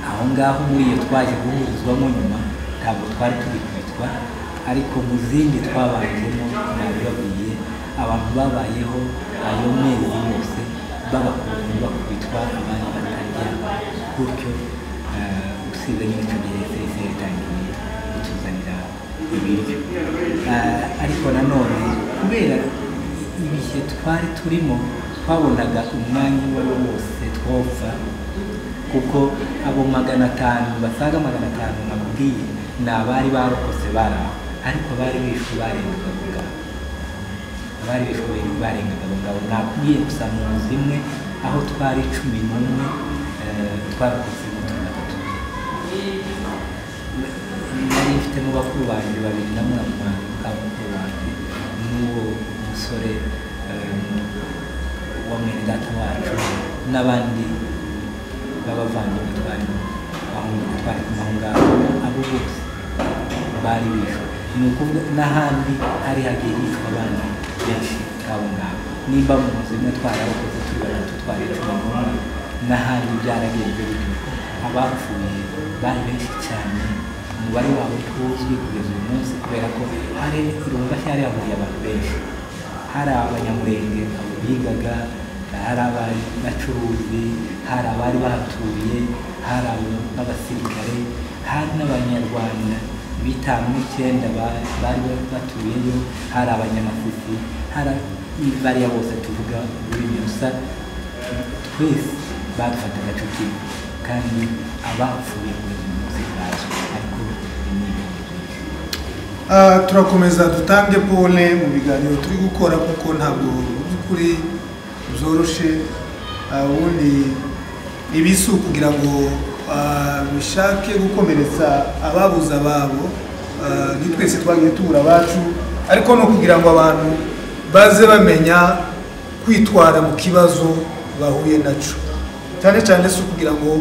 S2: aho ngaho muri iyo twaje guhurizwamo nyuma ntabwo twari tubikubitwa ariko mu zindi twabanjemo nabibabwiye abantu babayeho ayo mezi yose babakunze bakubitwa abandi bataryama gutyo eh, usibye n'ico gihe sese yatangiye kutuzanira ibiryo Eh, ariko nanone kubera ibihe twari turimo twabonaga umwanya uwo ari wo wose twopfa kuko abo magana atanu basaga magana atanu nakubwiye ni abari barokotse bari aho ariko bari bishwe barengaga aho ngaho abari bishwe barengaga aho ngaho nakubwiye gusa mu nzu imwe aho twari cumi n'umwe eh, twarokotse mirongo itatu nari mfite mu bakuru banjye babiri na mwana wanjye ka mukuru wanjye n'uwo musore eh, wa mwene data wacu n'abandi b'abavandimwe twari bahungu twari kumwe aho ngaho abo bose bari bishwe ni ukuvuga n'ahandi hari hagiye hicwa abandi benshi nk'abo ngabo nimba mu nzu imwe twarabakoze turi batatu twari cumi n'umwe n'ahandi byaragenze bityo abapfuye bari benshi cyane umubare wabo ntuzwi kugeza uyu munsi kubera ko hari irunga cyari hahuriye abantu benshi hari abanyamurenge abo bigaga hari abacuruzi hari abari bahatuye hari abo- b'abasirikare hari n'abanyarwanda bitanu n'icyenda ba- bari batuyeyo hari abanyamafuti hari bariya bose tuvuga ururimi rusa twese badufataga cuti kandi abapfuye kugeza uyu munsi bazwi ariko ni ibintu byinshi
S1: Ah, turakomeza dutange pole mu biganiro turi gukora kuko ntabwo mu by'ukuri byoroshye Ah, ubundi ibi si ukugira ngo ah, bishake gukomeretsa ababuze ababo Ah, ni twese twagiye tubura abacu ariko ni ukugira ngo abantu baze bamenya kwitwara mu kibazo bahuye naco cyane cyane si ukugira ngo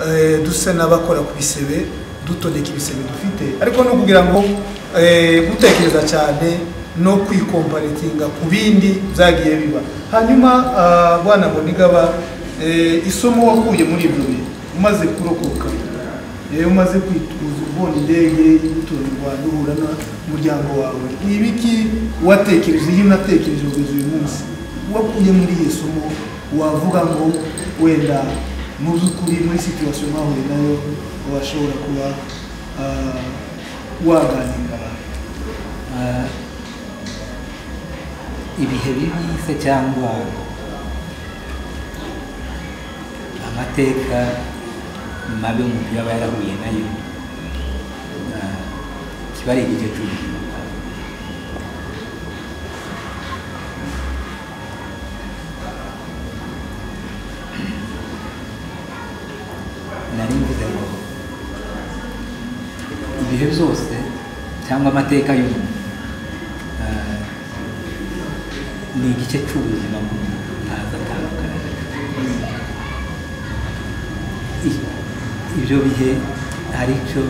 S1: eh, duse n'abakora ku bisebe dutondeka ibisebe dufite ariko ni ukugira ngo eh, gutekereza cyane no kwikomparetinga ku bindi byagiye biba hanyuma ah, bwana bonigaba eh, isomo wakuye muri ibyo bihe umaze kurokoka rero umaze kwituza ubona indege y'utuntu u rwanda uhura n'umuryango wawe ni ibiki watekereje iyo unatekereje kugeza uyu munsi wakuye muri iyo somo wavuga ngo wenda mu by'ukuri muri situwasiyo mwahuye nayo washobora kuba ah, waganira abantu
S2: Ah, ibihe bibi se cyangwa amateka mabi umuntu yaba yarahuye nayo ah, kiba ari igice cy'ubuzima bwawe nari mvuze ngo ibihe byose cyangwa amateka y'umuntu ah, ni igice cy'ubuzima bw'umuntu ntazi atandukana nacyo I- ibyo bihe hari icyo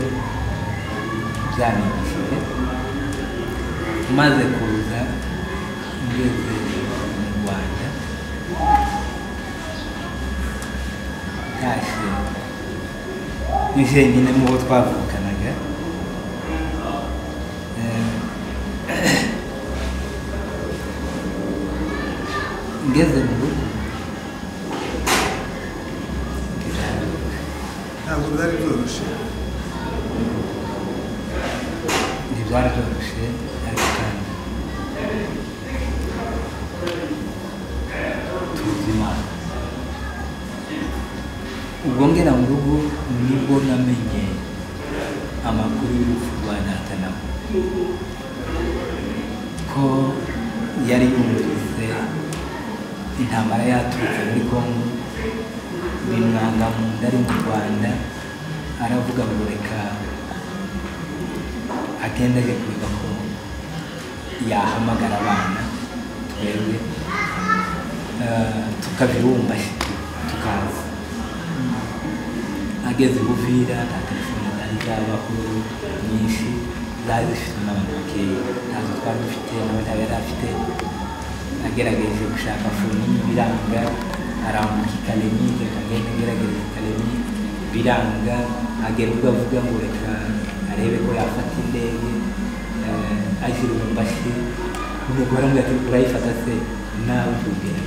S2: byanyigishije maze kuza ngeze mu rwanda ntashye ni jyenyine mu bo twavukanaga Eh, ngeze mu rugo ndiraruka
S1: ntabwo byari byoroshye
S2: ntibyari byoroshye ariko kandi tuzi imana ubwo ngera mu rugo nibwo namenye amakuru y'urupfu rwa natanawe ko yari yumvise intambara yaturutse muri kongo bimwanga mu nda ari mu rwanda aravuga ngo reka agenda ajya kwiga ko yahamagara abana twebwe eh, tukabirumba tukaza ageze i buvira nta telefone zari zabaho nyinshi zari zifite n'abantu bakeya ntazo twari dufite n'abatari yari afite agerageje gushaka foni y'ibiranga arambuka ikaremi reka agenda agerageza ikaremi biranga agera ubwo avuga ngo reka arebe ko yafata indege eh, ashyira umumbashi ubwo baramubwira ati urayifata se nawe tubwira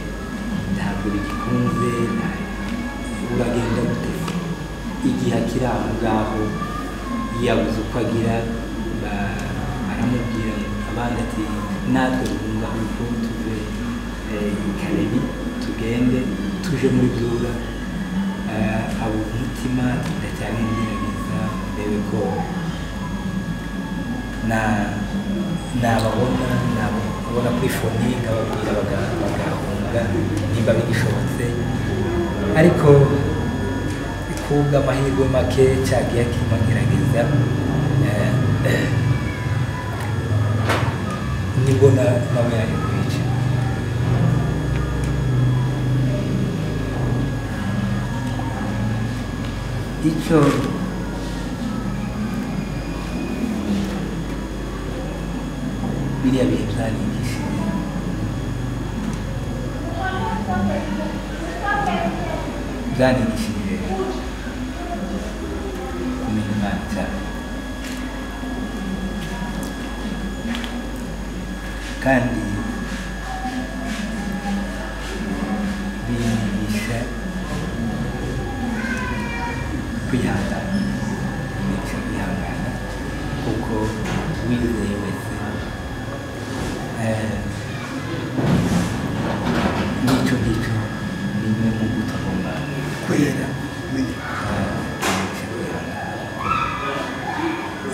S2: ntabwo bigikunze nta- uragenda gute igihe akiri aho ngaho yabuze uko agira ba- aramubwira abandi ati natwe twumva uko tuve eh, i karebi tugende tuje muri byura eh, abo umutima turacyari mu gerageza ndebe ko na- nababona nababona kuri foni nkababwira baga- bagahunga nimba bigishobotse ariko kubwa amahirwe make cyagiye akimagerageza eh, eh, nibwo na- nawe yaje kwica icyo biriya bihe byanyigishije byanyigishije kumenya imana cyane kandi binyigisha kwihangana binyigisha kwihangana kuko wizeye wese eh, n'icyo ngicyo ni imwe mu mbuto agomba
S1: kwera kwera.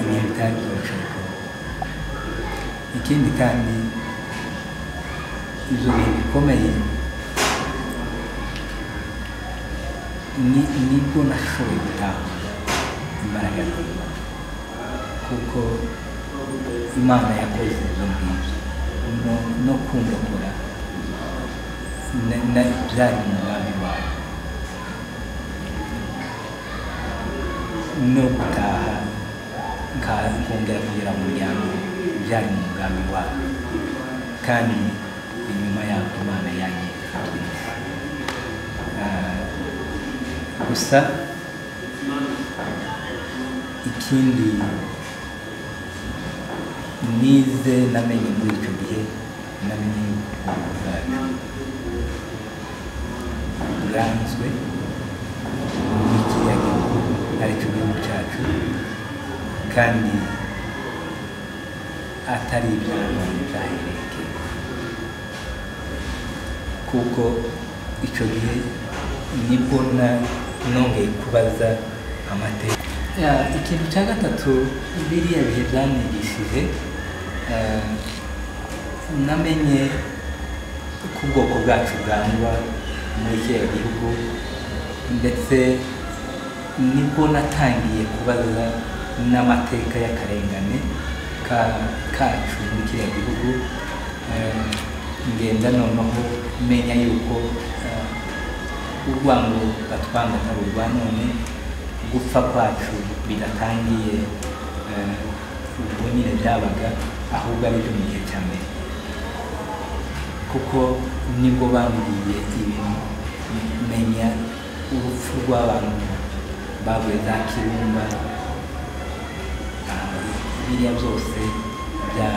S2: ibihe bitari byoroshye ariko ikindi kandi ibyo bihe bikomeye ni nibwo nashoboye gutaha imbaraga zanjye kuko imana yakoze ibyo ngibyo No- no kundokora na- na- byari umugambi wayo no gutaha nka- nkongera kugera mu muryango byari mu mugambi wabo kandi inyuma yaho imana yanjye gusa ikindi nize namenye muri icyo gihe namenye ubukungu bwacu bwanzwe n'ikiyaga aricyo gihugu cyacu kandi atari iby'abantu byahereke kuko icyo gihe nibwo na nongeye kubaza amateka Ya, ikintu cya gatatu biriya bihe byanigishije eh, namenye ko ubwoko bwacu bwangwa muri kiriya gihugu ndetse nibwo natangiye kubaza n'amateka y'akarengane ka- kacu muri kiriya gihugu Eh, ngenda noneho menya yuko eh, urwango batwanga atari urwa none gupfa kwacu bidatangiye eh, ubwo nyine byabaga ahubwo ari byo mu gihe cya mbere kuko nibwo bambwiye ibintu menya urupfu rw'abantu bavuye za kirumba Ah, biriya byose bya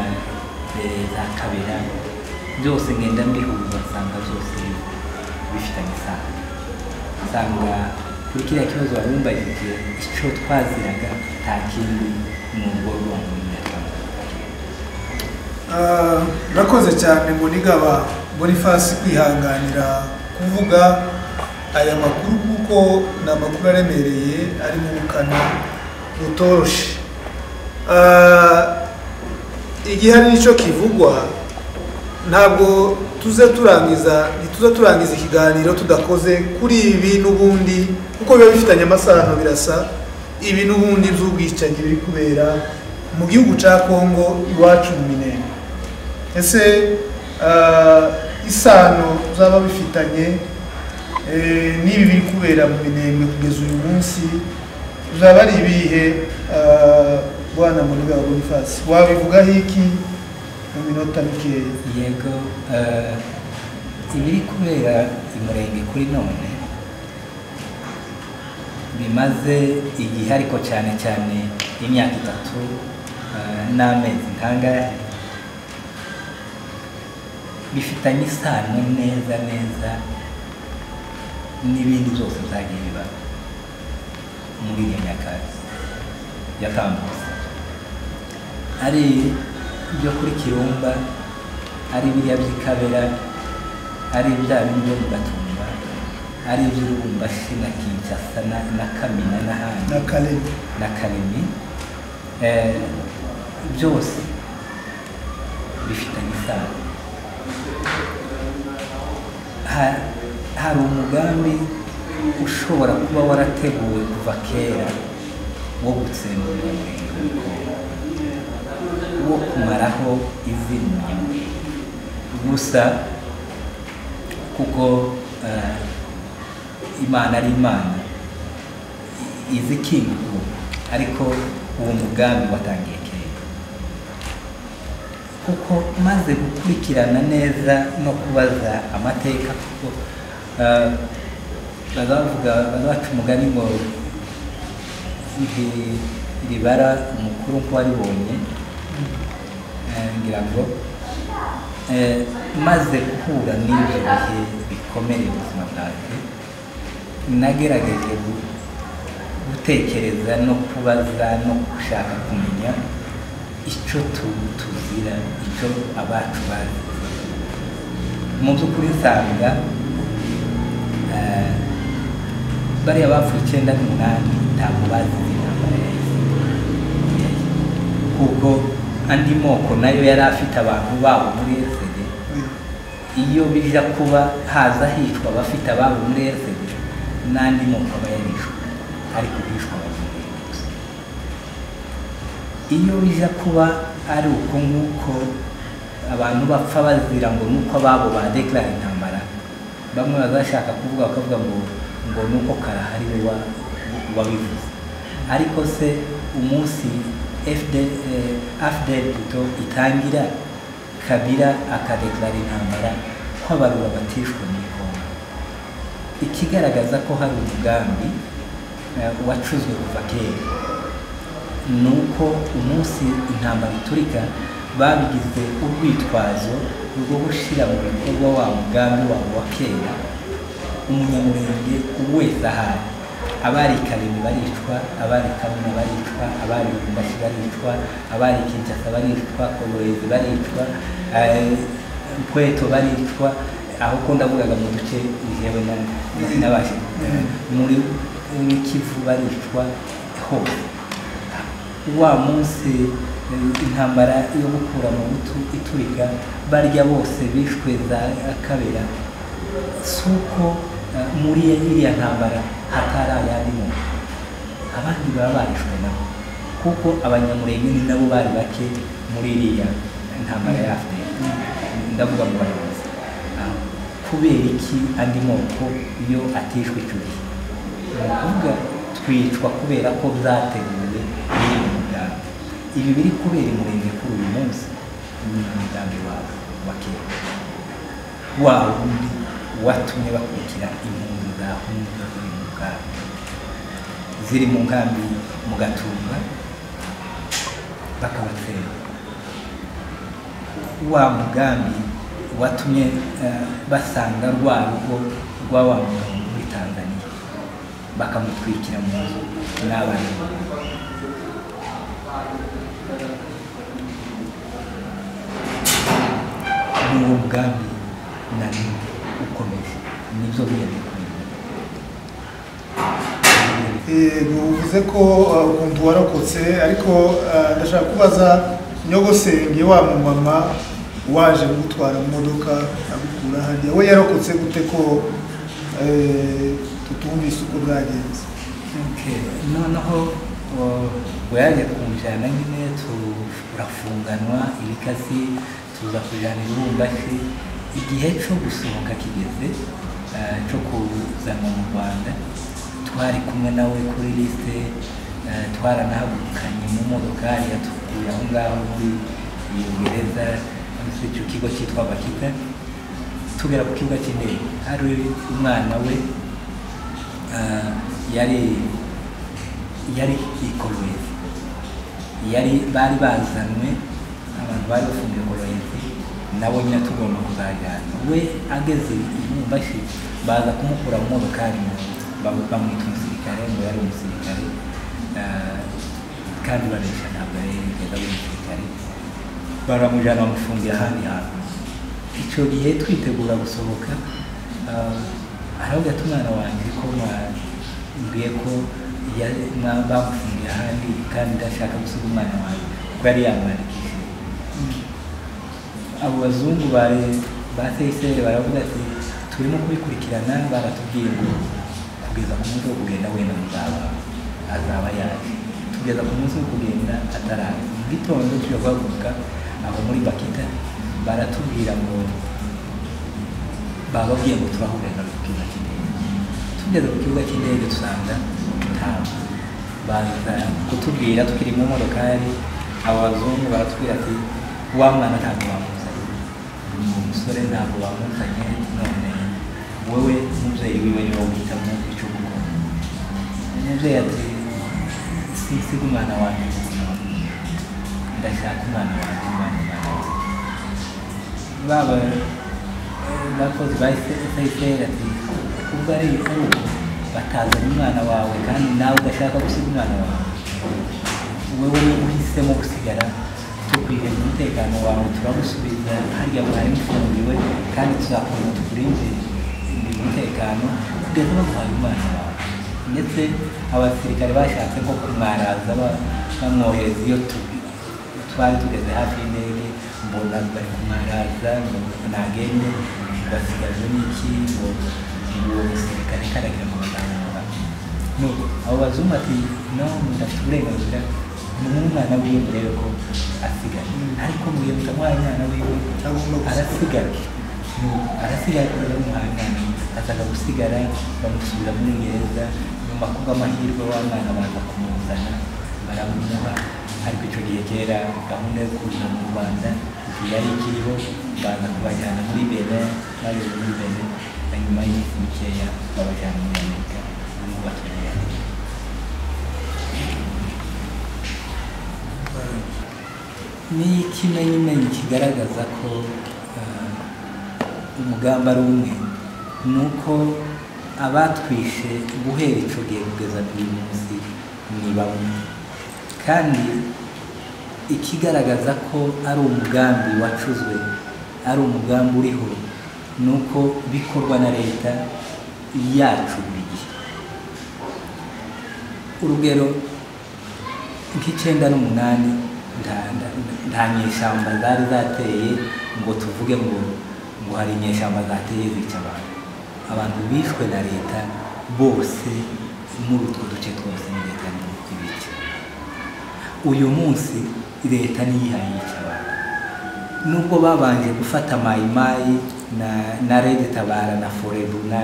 S2: mbere za kabera byose ngenda mbihuza nsanga byose bifitanye isano nsanga kuri kiriya kibazo wari umbajije icyo twaziraga nta kindi ni urwo rwango nyarwanda
S1: Ah, murakoze cyane munigaba bonifasi kwihanganira kuvuga aya makuru kuko ni amakuru aremereye ari mu bukana butoroshe Ah, igihe hari n'icyo kivugwa ntabwo tuze turangiza ntituze turangiza ikiganiro tudakoze kuri ibi n'ubundi kuko biba bifitanye amasano birasa ibi n'ubundi by'ubwicanyi biri kubera mu gihugu cya kongo iwacu mu minembwe ese ah, isano zaba bifitanye eh, n'ibi biri kubera mu minembwe kugeza uyu munsi byaba ari ibihe ah, bwana Muniga wa Boniface wabivugaho iki mu minota mikeya
S2: yego eh, ibiri kubera imurenge kuri none bimaze igihe ariko cyane cyane imyaka itatu eh, n'amezi nkangaya bifitanye isano neza neza n'ibindi byose byagiye biba muri iyo myaka yatambutse ari ibyo kuri kirumba ari biriya by'ikabera ari bya bindi byo mu gatumba ari iby'urubumbashi na kinshasa na, na kamina n'ahandi
S1: na Kalemi
S2: na karemi eh, byose bifitanye isano Ha- hari umugambi ushobora kuba warateguwe kuva kera wo gutsembura umurenge w'ubukungu wo kumaraho izina gusa kuko eh, imana ari imana izi kingo ariko uwo mugambi watangiye kera kuko maze gukurikirana neza no kubaza amateka kuko eh, baba bavuga baba baca umugani ngo iri- ribara umukuru ko waribonye Eh, ngira ngo eh, maze guhura n'ibyo bihe bikomeye ubuzima bwanjye nagerageje gu- gutekereza no kubaza no gushaka kumenya icyo tu- tuzira icyo abacu bazi mu by'ukuri nsanga eh, bariya bapfuye icyenda n'umunani ntabwo bazi intambara ya isi kuko andi moko nayo yari afite abantu babo muri esege iyo bija kuba haza hicwa abafite ababo muri RCD n'andi moko aba yarishwe ariko bishwa abanyamurenge gusa iyo bija kuba ari uko nk'uko abantu bapfa bazira ngo ni uko ababo badekarara intambara bamwe bazashaka kuvuga bakavuga ngo ngo ni uko karahari we wa- wabivuze ariko se umunsi FD- eh, FDL buto itangira kabira akadekarara intambara ko abarura batishwe mu ikongo ikigaragaza ko hari umugambi eh, wacuzwe kuva kera ni uko umunsi intambara iturika babigize urwitwazo rwo gushyira mu bikorwa wa mugambi wabo wa kera umunyamurenge wese ahari abari karemi baricwa abari kamuna baricwa abari rumbashi baricwa abari kinshasa baricwa korohezi baricwa eh, mpweto baricwa aho ko ndavugaga mu duce njyewe na- na- nabashije kujya. muri muri kivu baricwa hose wa munsi eh, intambara yo gukura mu butu ituriga barya bose bishwe za kabera si uko eh, muri iriya ntambara hatari ayandi muntu abandi baba barishwe nabo kuko abanyamurenge ni nabo bari bake muri iriya ntambara yafe ndavuga mu bayobozi Ah, kubera iki andi moko yo atishwe icyo gihe ni ukuvuga twicwa kubera ko byateguwe biri mu mugambi ibi biri kubera umurenge kuri uyu munsi ni umugambi wawe wa kera wa wundi watumye bakurikira impunzi zahunze ziri mu nkambi ziri mu nkambi mu gatumba bakabatera wa mugambi watumye eh, basanga rwa rugo rwa wa mugabo muri tanzaniya bakamutwikira mu nzu n'abana n'uwo mugambi na none ukomeje nibyo biyemekomeje
S1: yego uvuze ko uh, ukumva warokotse ariko uh, ndashaka kubaza nyogosenge wa mumama waje gutwara imodoka agukura hariya we yarokotse gute ko eh, tutumvise uko bwagenze
S2: Okay, noneho uh, uyaje kumujyana nyine turafunganwa ibikasi tuza kujyana irumbashi igihe cyo gusohoka kigeze uh, cyo kuzanwa mu rwanda twari kumwe nawe kuri lisite uh, twaranahagukanye mu modokari yatukuye aho ngaho muri iyo gereza muri icyo kigo cyitwa bakita tugera ku kibuga cy'indege hari umwana we Ah, yari yari ikorohezi yari bari bazanwe abantu bari bafungiye ikorohezi nabo nyine tugomba kuzajyana we ageze imumbashi baza kumukura mu modokari bamu- bamwita umusirikare ngo yari umusirikare Ah, kandi bareshya ntabwo yari yigeze ari umusirikare baramujyana bamufungira ahandi hantu icyo gihe twitegura gusohoka ah, aravuga ati umwana wanjye ko mwabwiye ko ya- mwa- bamufungiye ahandi kandi ndashaka gusiga umwana wanjye kuko yari yamwandikishije abo bazungu bare ba seyiseri baravuga ati turimo kubikurikirana baratubwiye ngo kugeza ku munsi wo kugenda wenda muzaba azaba yaje tugeza ku munsi wo kugenda ataraza mu gitondo tujya guhaguruka aho muri bakita baratubwira ngo bababwiye ngo turahurira ku kibuga cy'indege tugeze ku kibuga cy'indege dusanga ntawe baza kutubwira tukiri mu modokari abo bazungu baratubwira ati wa mwana ntabwo bamuzanye uwo musore ntabwo bamuzanye none wewe umubyeyi wiwe niwe wihitamo icyo gukora umubyeyi ati sinsiga umwana wanjye mu buzima. ndashaka umwana wanjye umwana umwana wanjye baba bakozi ba FPR ati ubwo ari ibikorwa batazanye umwana wawe kandi nawe udashaka gusiga umwana wawe wowe uhisemo gusigara tukwihera umutekano wawe turagusubiza harya mwarimu ufungiwe kandi tuzakomeza tukurinde umutekano kugeza baguhaye umwana wawe ndetse abasirikare bashatse ko kumwaraza ba- bamwohereza iyo tu- twari tugeze hafi y'indege mbona bari kumwaraza ngo nagende basigajwe n'iki ngo ngo uwo musirikare karagira ngo bazamura nuko abo bazungu ati no ndafite uburenganzira n'umwana wiwe murebe ko asigaye ariko mwiye mutamuhaye umwana wiwe
S1: Agomba gusigara.
S2: arasigara Nuko arasigara kubera bamuhaye umwana azaga gusigara bamusubiza muri gereza nyuma kubw'amahirwe wa mwana baza kumuzana baramuha ariko icyo gihe kera gahunda yo kuza mu rwanda yari ikiriho baza kubajyana muri benin bageze muri benin hanyuma y'iminsi mikeya babajyana muri amerika n'ubu batuye ni ikimenyimenyi kigaragaza ko ah, umugambi ari umwe ni uko abatwishe guhera ico gihe kugeza n'uyu munsi ni bamwe kandi ikigaragaza ko ari umugambi wacuzwe ari umugambi uriho ni uko bikorwa na leta yacu buri gihe urugero nk'icyenda n'umunani nta nta- nta nyeshyamba zari zateye ngo tuvuge ngo ngo hari inyeshyamba zateye zica abantu abantu bishwe na leta bose muri utwo duce twose ni leta ni ibice uyu munsi leta niyo ihaye yica abantu nubwo babanje gufata mayimayi na na rede tabara na forebu na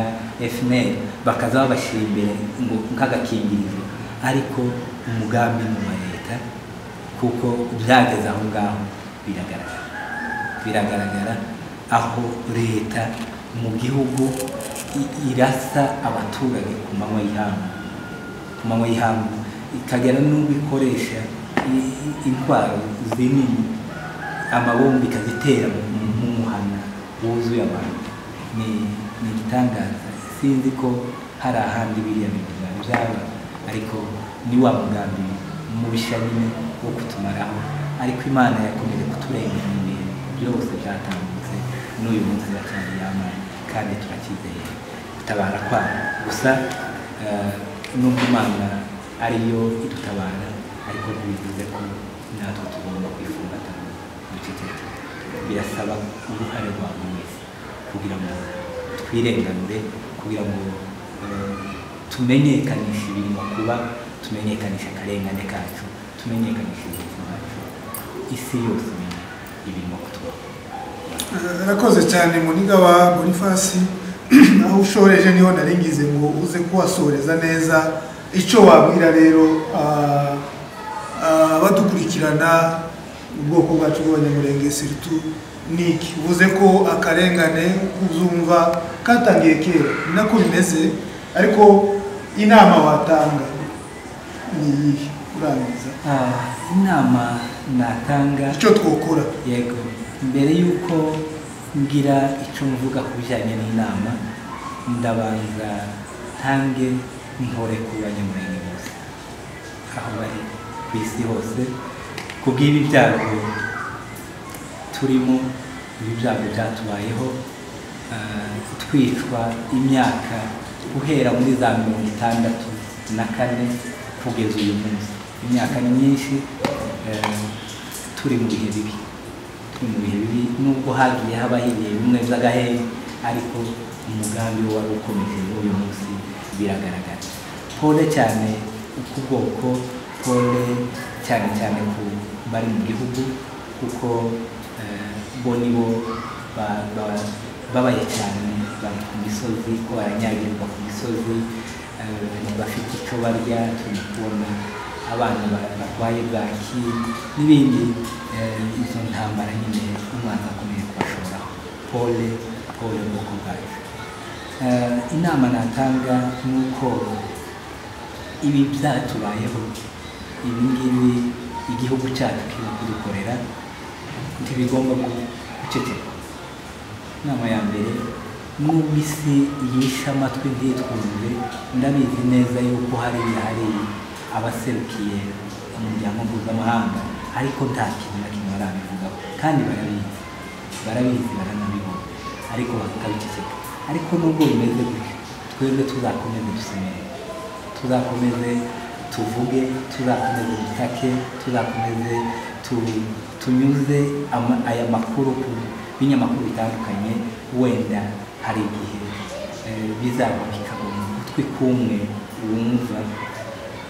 S2: fnl bakaza babashyira imbere ngo nk'agakingirizo ariko umugambi ni uwa leta kuko byageze aho ngaho biragaragara biragaragara aho leta mu gihugu i- irasa abaturage ku manywa y'ihangu ku manywa y'ihangu ikagera n'ubwo ikoresha i- i- intwaro zinini amabombi ikazitera mu mu muhana wuzuye abantu ni ni igitangaza sinzi ko hari ahandi biriya bintu byaba byaba ariko ni wa mugambi mubisha nyine wo kutumaraho ariko imana yakomeje kuturengera mu bihe byose byatambutse n'uyu munsi iracyari yamana kandi turacyizeye gutabara kwayo gusa eh, nubwo imana ariyo idutabara ariko ntibivuze ko natwe tugomba kwifungata ngo duceceke birasaba uruhare rwa buri wese kugira ngo twirenganure kugira ngo eh, tumenyekanishe ibirimo kuba tumenyekanishe akarengane kacu tumenyekanishe ubuzima bwacu isi yose imenye ibirimo kutubaho
S1: arakoze cyane muniga wa bonifasi aho ushoreje niho naringize ngo uze kuhasoreza neza icyo wabwira rero ah, ah, abadukurikirana ubwoko bwacu bw'abanyamurenge siritu ni iki uvuze ko akarengane kuzumva katangiye kera ni nako bimeze ariko inama watanga ni iyihe urangiza
S2: Ah, inama natanga
S1: icyo twokora
S2: yego mbere y'uko ngira icyo mvuga ku bijyanye n'inama ndabanza ntange ntore ku banyamurenge bose aho bari ku isi hose ku bw'ibi byago turimo ibi byago byatubayeho ah, twicwa imyaka guhera muri za mirongo itandatu na kane kugeza uyu munsi imyaka ni myinshi eh, turi mu bihe bibi turi mu bihe bibi nubwo hagiye haba hiriye bimwe by'agahehe ariko umugambi wo wari ukomeje n'uyu munsi biragaragara pole cyane ku bwoko pole cyane cyane ku bari mu gihugu kuko eh, bo ni bo ba- ba- babaye cyane bari ku misozi ko baranyagirwa ku misozi eh, bafite icyo barya turi kubona abana ba- barwaye bwaki n'ibindi eh, izo ntambara nyine umwana akomeye kubashoraho pole pole ubwoko bwacu Eh, inama natanga ni uko ibi byatubayeho ibi ngibi igihugu cyacu kirimo kudukorera ntibigomba gu- guceceka inama ya mbere nubwo isi yishe amatwi ntitwumve ndabizi neza yuko hariya hari abaserukiye umuryango mpuzamahanga ariko nta kintu na kimwe barabivugaho kandi barabizi barabizi baranabibona ariko bakabiceceka ariko nubwo bimeze gutyo twebwe tuzakomeze dusenere tuzakomeze tuvuge tuzakomeze dutake tuzakomeze tu- tunyuze ama- aya makuru ku binyamakuru bitandukanye wenda hari igihe eh, bizaba bikaba mu gutwi kumwe wumva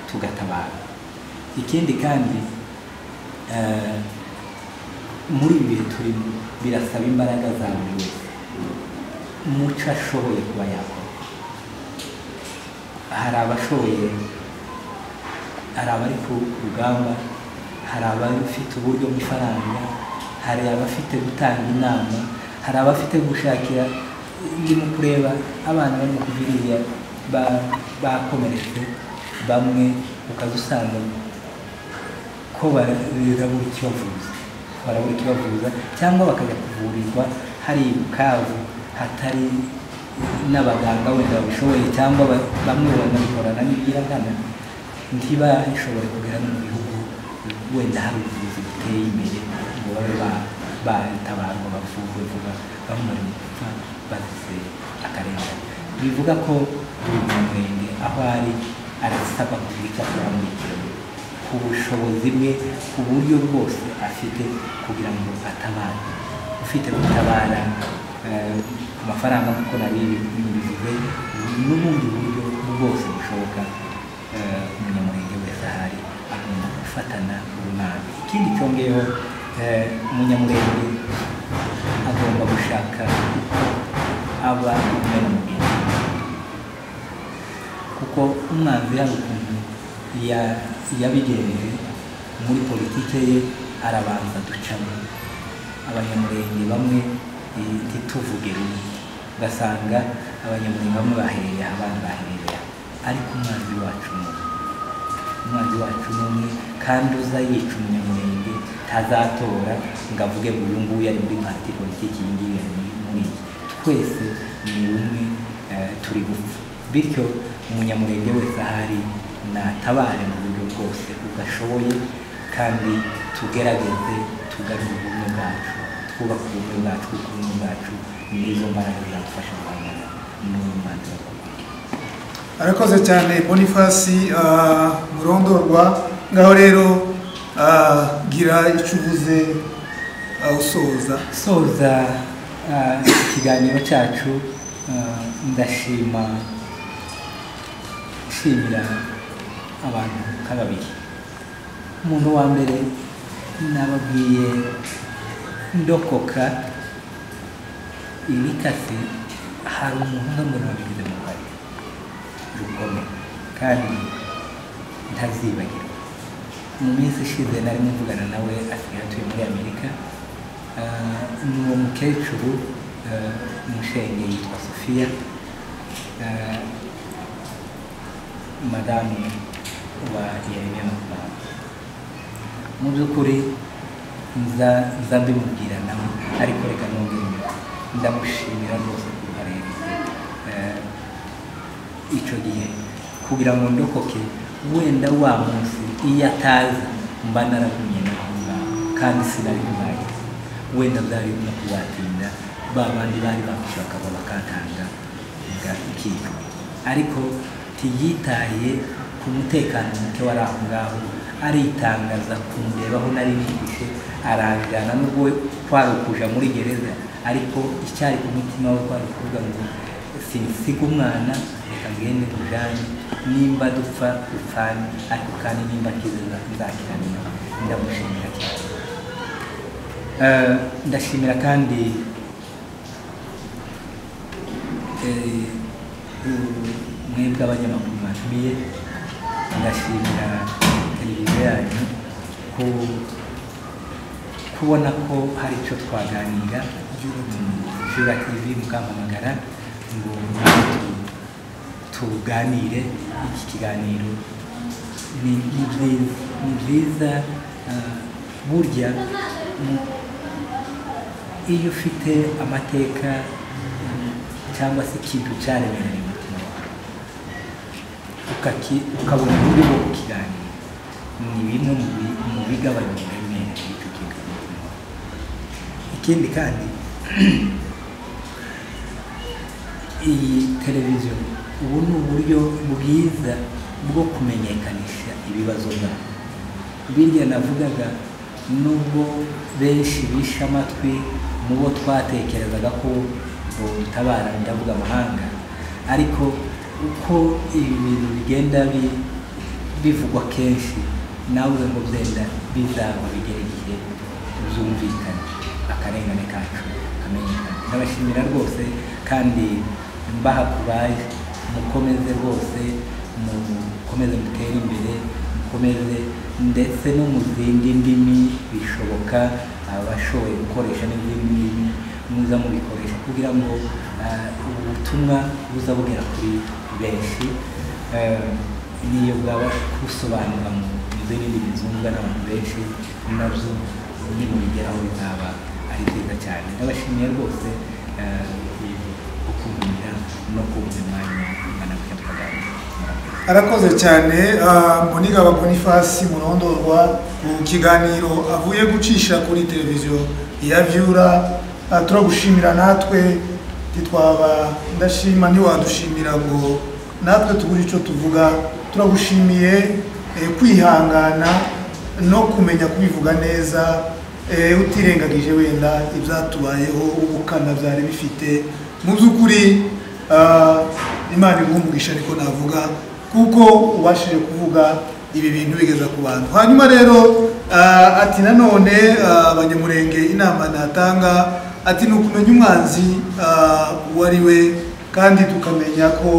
S2: tugatabara ikindi kandi eh, muri ibi bihe turimo birasaba imbaraga za buri wese umuco ashoboye kuba yakora hari abashoboye hari abari ku rugamba hari abafite uburyo bw'ifaranga hari abafite gutanga inama hari abafite gushakira ndimo kureba abana barimo kuva iriya ba- bakomeretse bamwe ukaza usanga ko barabura ikibavuza barabura ikibavuza cyangwa bakajya kuvurirwa hari i bukavu hatari n'abaganga wenda babishoboye cyangwa ba- bamwe banabikorana n'ibyiragana ntibashobore kugera no mu bihugu wenda hari ubuvuzi buteye imbere ngo babe ba- batabarwa bavurwe vuba bamara gupfa bazize akarengane bivuga ko buri murenge aho ari arasabwa kugira icyo akora muri iki gihugu ku bushobozi bwe ku buryo bwose afite kugira ngo atabare ufite gutabara eh, ku mafaranga kuko nari bivuze n'ubundi buryo bwose bushoboka eh, umunyamurenge wese ahari agomba gufatana urunana ikindi cyongeyeho eh, umunyamurenge agomba gushaka uko aba umwe n'umugeni kuko umwanzi hari ukuntu ya- yabigenje muri politike ye arabanza ducamo abanyamurenge bamwe eh, ntituvuge rumwe ugasanga abanyamurenge bamwe bahereye aha abandi bahereye aha ariko umwanzi wacu ni umwe umwanzi wacu ni umwe kandi uza yica umunyamurenge ntazatora ngo avuge ngo uyu nguyu ari muri pati politiki iyi ngiyi ari muri muri iyi twese ni umwe eh, turi gupfa bityo umunyamurenge wese ahari natabare mu buryo bwose udashoboye kandi tugerageze tugarure ubumwe bwacu twubake ubumwe bwacu kuko ubumwe bwacu nizo mbaraga zadufasha guhangana n'uyu mwanzi wakomeye
S1: arakoze cyane boniface ah, murondorwa ngaho rero ah, gira icyo uvuze ah, usoza
S2: soza ah, ikiganiro cyacu ah, ndashima nshimira abantu nka babiri umuntu wa mbere nababwiye ndokoka ibikase hari umuntu umwe mbona wabigize mu ruhare rukomeye kandi ntazibagirwa mu minsi ishize narimo mvugana nawe asigaye atuye muri amerika Ah, ni uwo mukecuru ah, umushenge yitwa sofiya Ah, madamu wa yeremiya mu rwanda mu by'ukuri nza nza mbimubwira nawe ariko reka nongere ndamushimira rwose ku ruhare yagize Eh, icyo gihe kugira ngo ndokoke wenda wa munsi iyo ataza mba naragumye naho ngaho kandi sinari bubaye wenda bwari no kubatinda ba bandi bari bamushaka bakatanga ikicwa ariko ntiyitaye ku mutekano muke wari aho ngaho aritangaza kundebaho nari nihishe aranjyana nubwo we kwari ukuja muri gereza ariko icyari ku mutima we kwari ukuvuga ngo sinisiga umwana reka ngende tujanye nimba dupfa dupfane ariko kandi nimba akize nzakiranira ndamushimira cyane Eh, ndashimira kandi eh, u- mwebwe abanyamakuru mwatumiye ndashimira televiziyo yanyu ku kubona ko hari icyo twaganira jura tv mukampamagara ngo tu- tuganire iki kiganiro ni ni byiza ni byiza ah, burya mu- iyo ufite amateka mm, cyangwa se ikintu cyaremereye umutima wawe ukaki- ukabona uburyo bwo kukiganira ni bimwe mu bi- mu bigabanya uburemere bw'icyo kintu mu mutima wawe ikindi kandi iyi televiziyo ubu ni uburyo bwiza bwo kumenyekanisha ibibazo byawe birya navugaga nubwo benshi bishe amatwi mu bo twatekerezaga ko butabara ndavuga amahanga ariko uko ibi bintu bigenda bi- bivugwa kenshi nawe ngo byenda bizaba bigera igihe byumvikana akarengane kacu kamenyekana ndabashimira rwose kandi mbaha kubaye mukomeze rwose mukomeze mutere imbere mukomeze ndetse no mu zindi ndimi bishoboka abashoboye gukoresha n'izindi ndimi muza mubikoresha kugira ngo ah, ubutumwa buza bugera kuri benshi Eh, niyo bwaba busobanura mu zindi ndimi zumvwa n'abantu benshi nabyo nimubigeraho bizaba ari byiza cyane ndabashimiye rwose eh, uku kunkundira no kubuza umwanya umwana kujya tukaganira murakoze
S1: arakoze cyane ah, mbonigaba bonifasi murondorwa ku kiganiro avuye gucisha kuri televiziyo ya vyura Ah, turagushimira natwe ntitwaba ndashima ntiwadushimira ngo natwe tubure icyo tuvuga turagushimiye eh, kwihangana no kumenya kubivuga neza eh, utirengagije wenda ibyatubayeho ubukana byari bifite mu by'ukuri Ah, imana igumugisha ariko navuga kuko ubashije kuvuga ibi bintu bigeza ku bantu hanyuma rero ah, ati nanone ah, abanyamurenge inama natanga ati ni ukumenya umwanzi ah, uwo ari we kandi tukamenya ko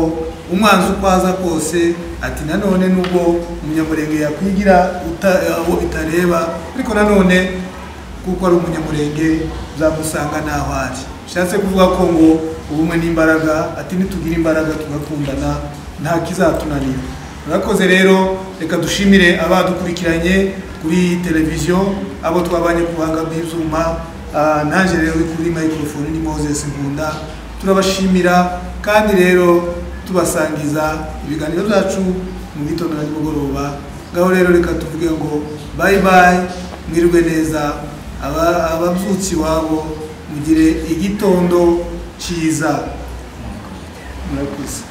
S1: umwanzi uko aza kose ati nanone nubwo umunyamurenge yakwigira uta- ah, uwo bitareba ariko nanone kuko ari umunyamurenge uzamusanga ntaho ari bishatse kuvuga ko ngo ubumwe n'imbaraga ati nitugira imbaraga tugakundana nta kizatunanira murakoze rero reka dushimire abadukurikiranye kuri televiziyo abo twabanye kubanga bw'ibyuma Ah, nanjye rero uri kuri microphone ni moses nkunda turabashimira kandi rero tubasangiza ibiganiro byacu mu gitondo na nimugoroba ngaho rero reka tuvuge ngo bye bye mwirwe neza Aba- ababyutsi iwabo mugire igitondo cyiza murakoze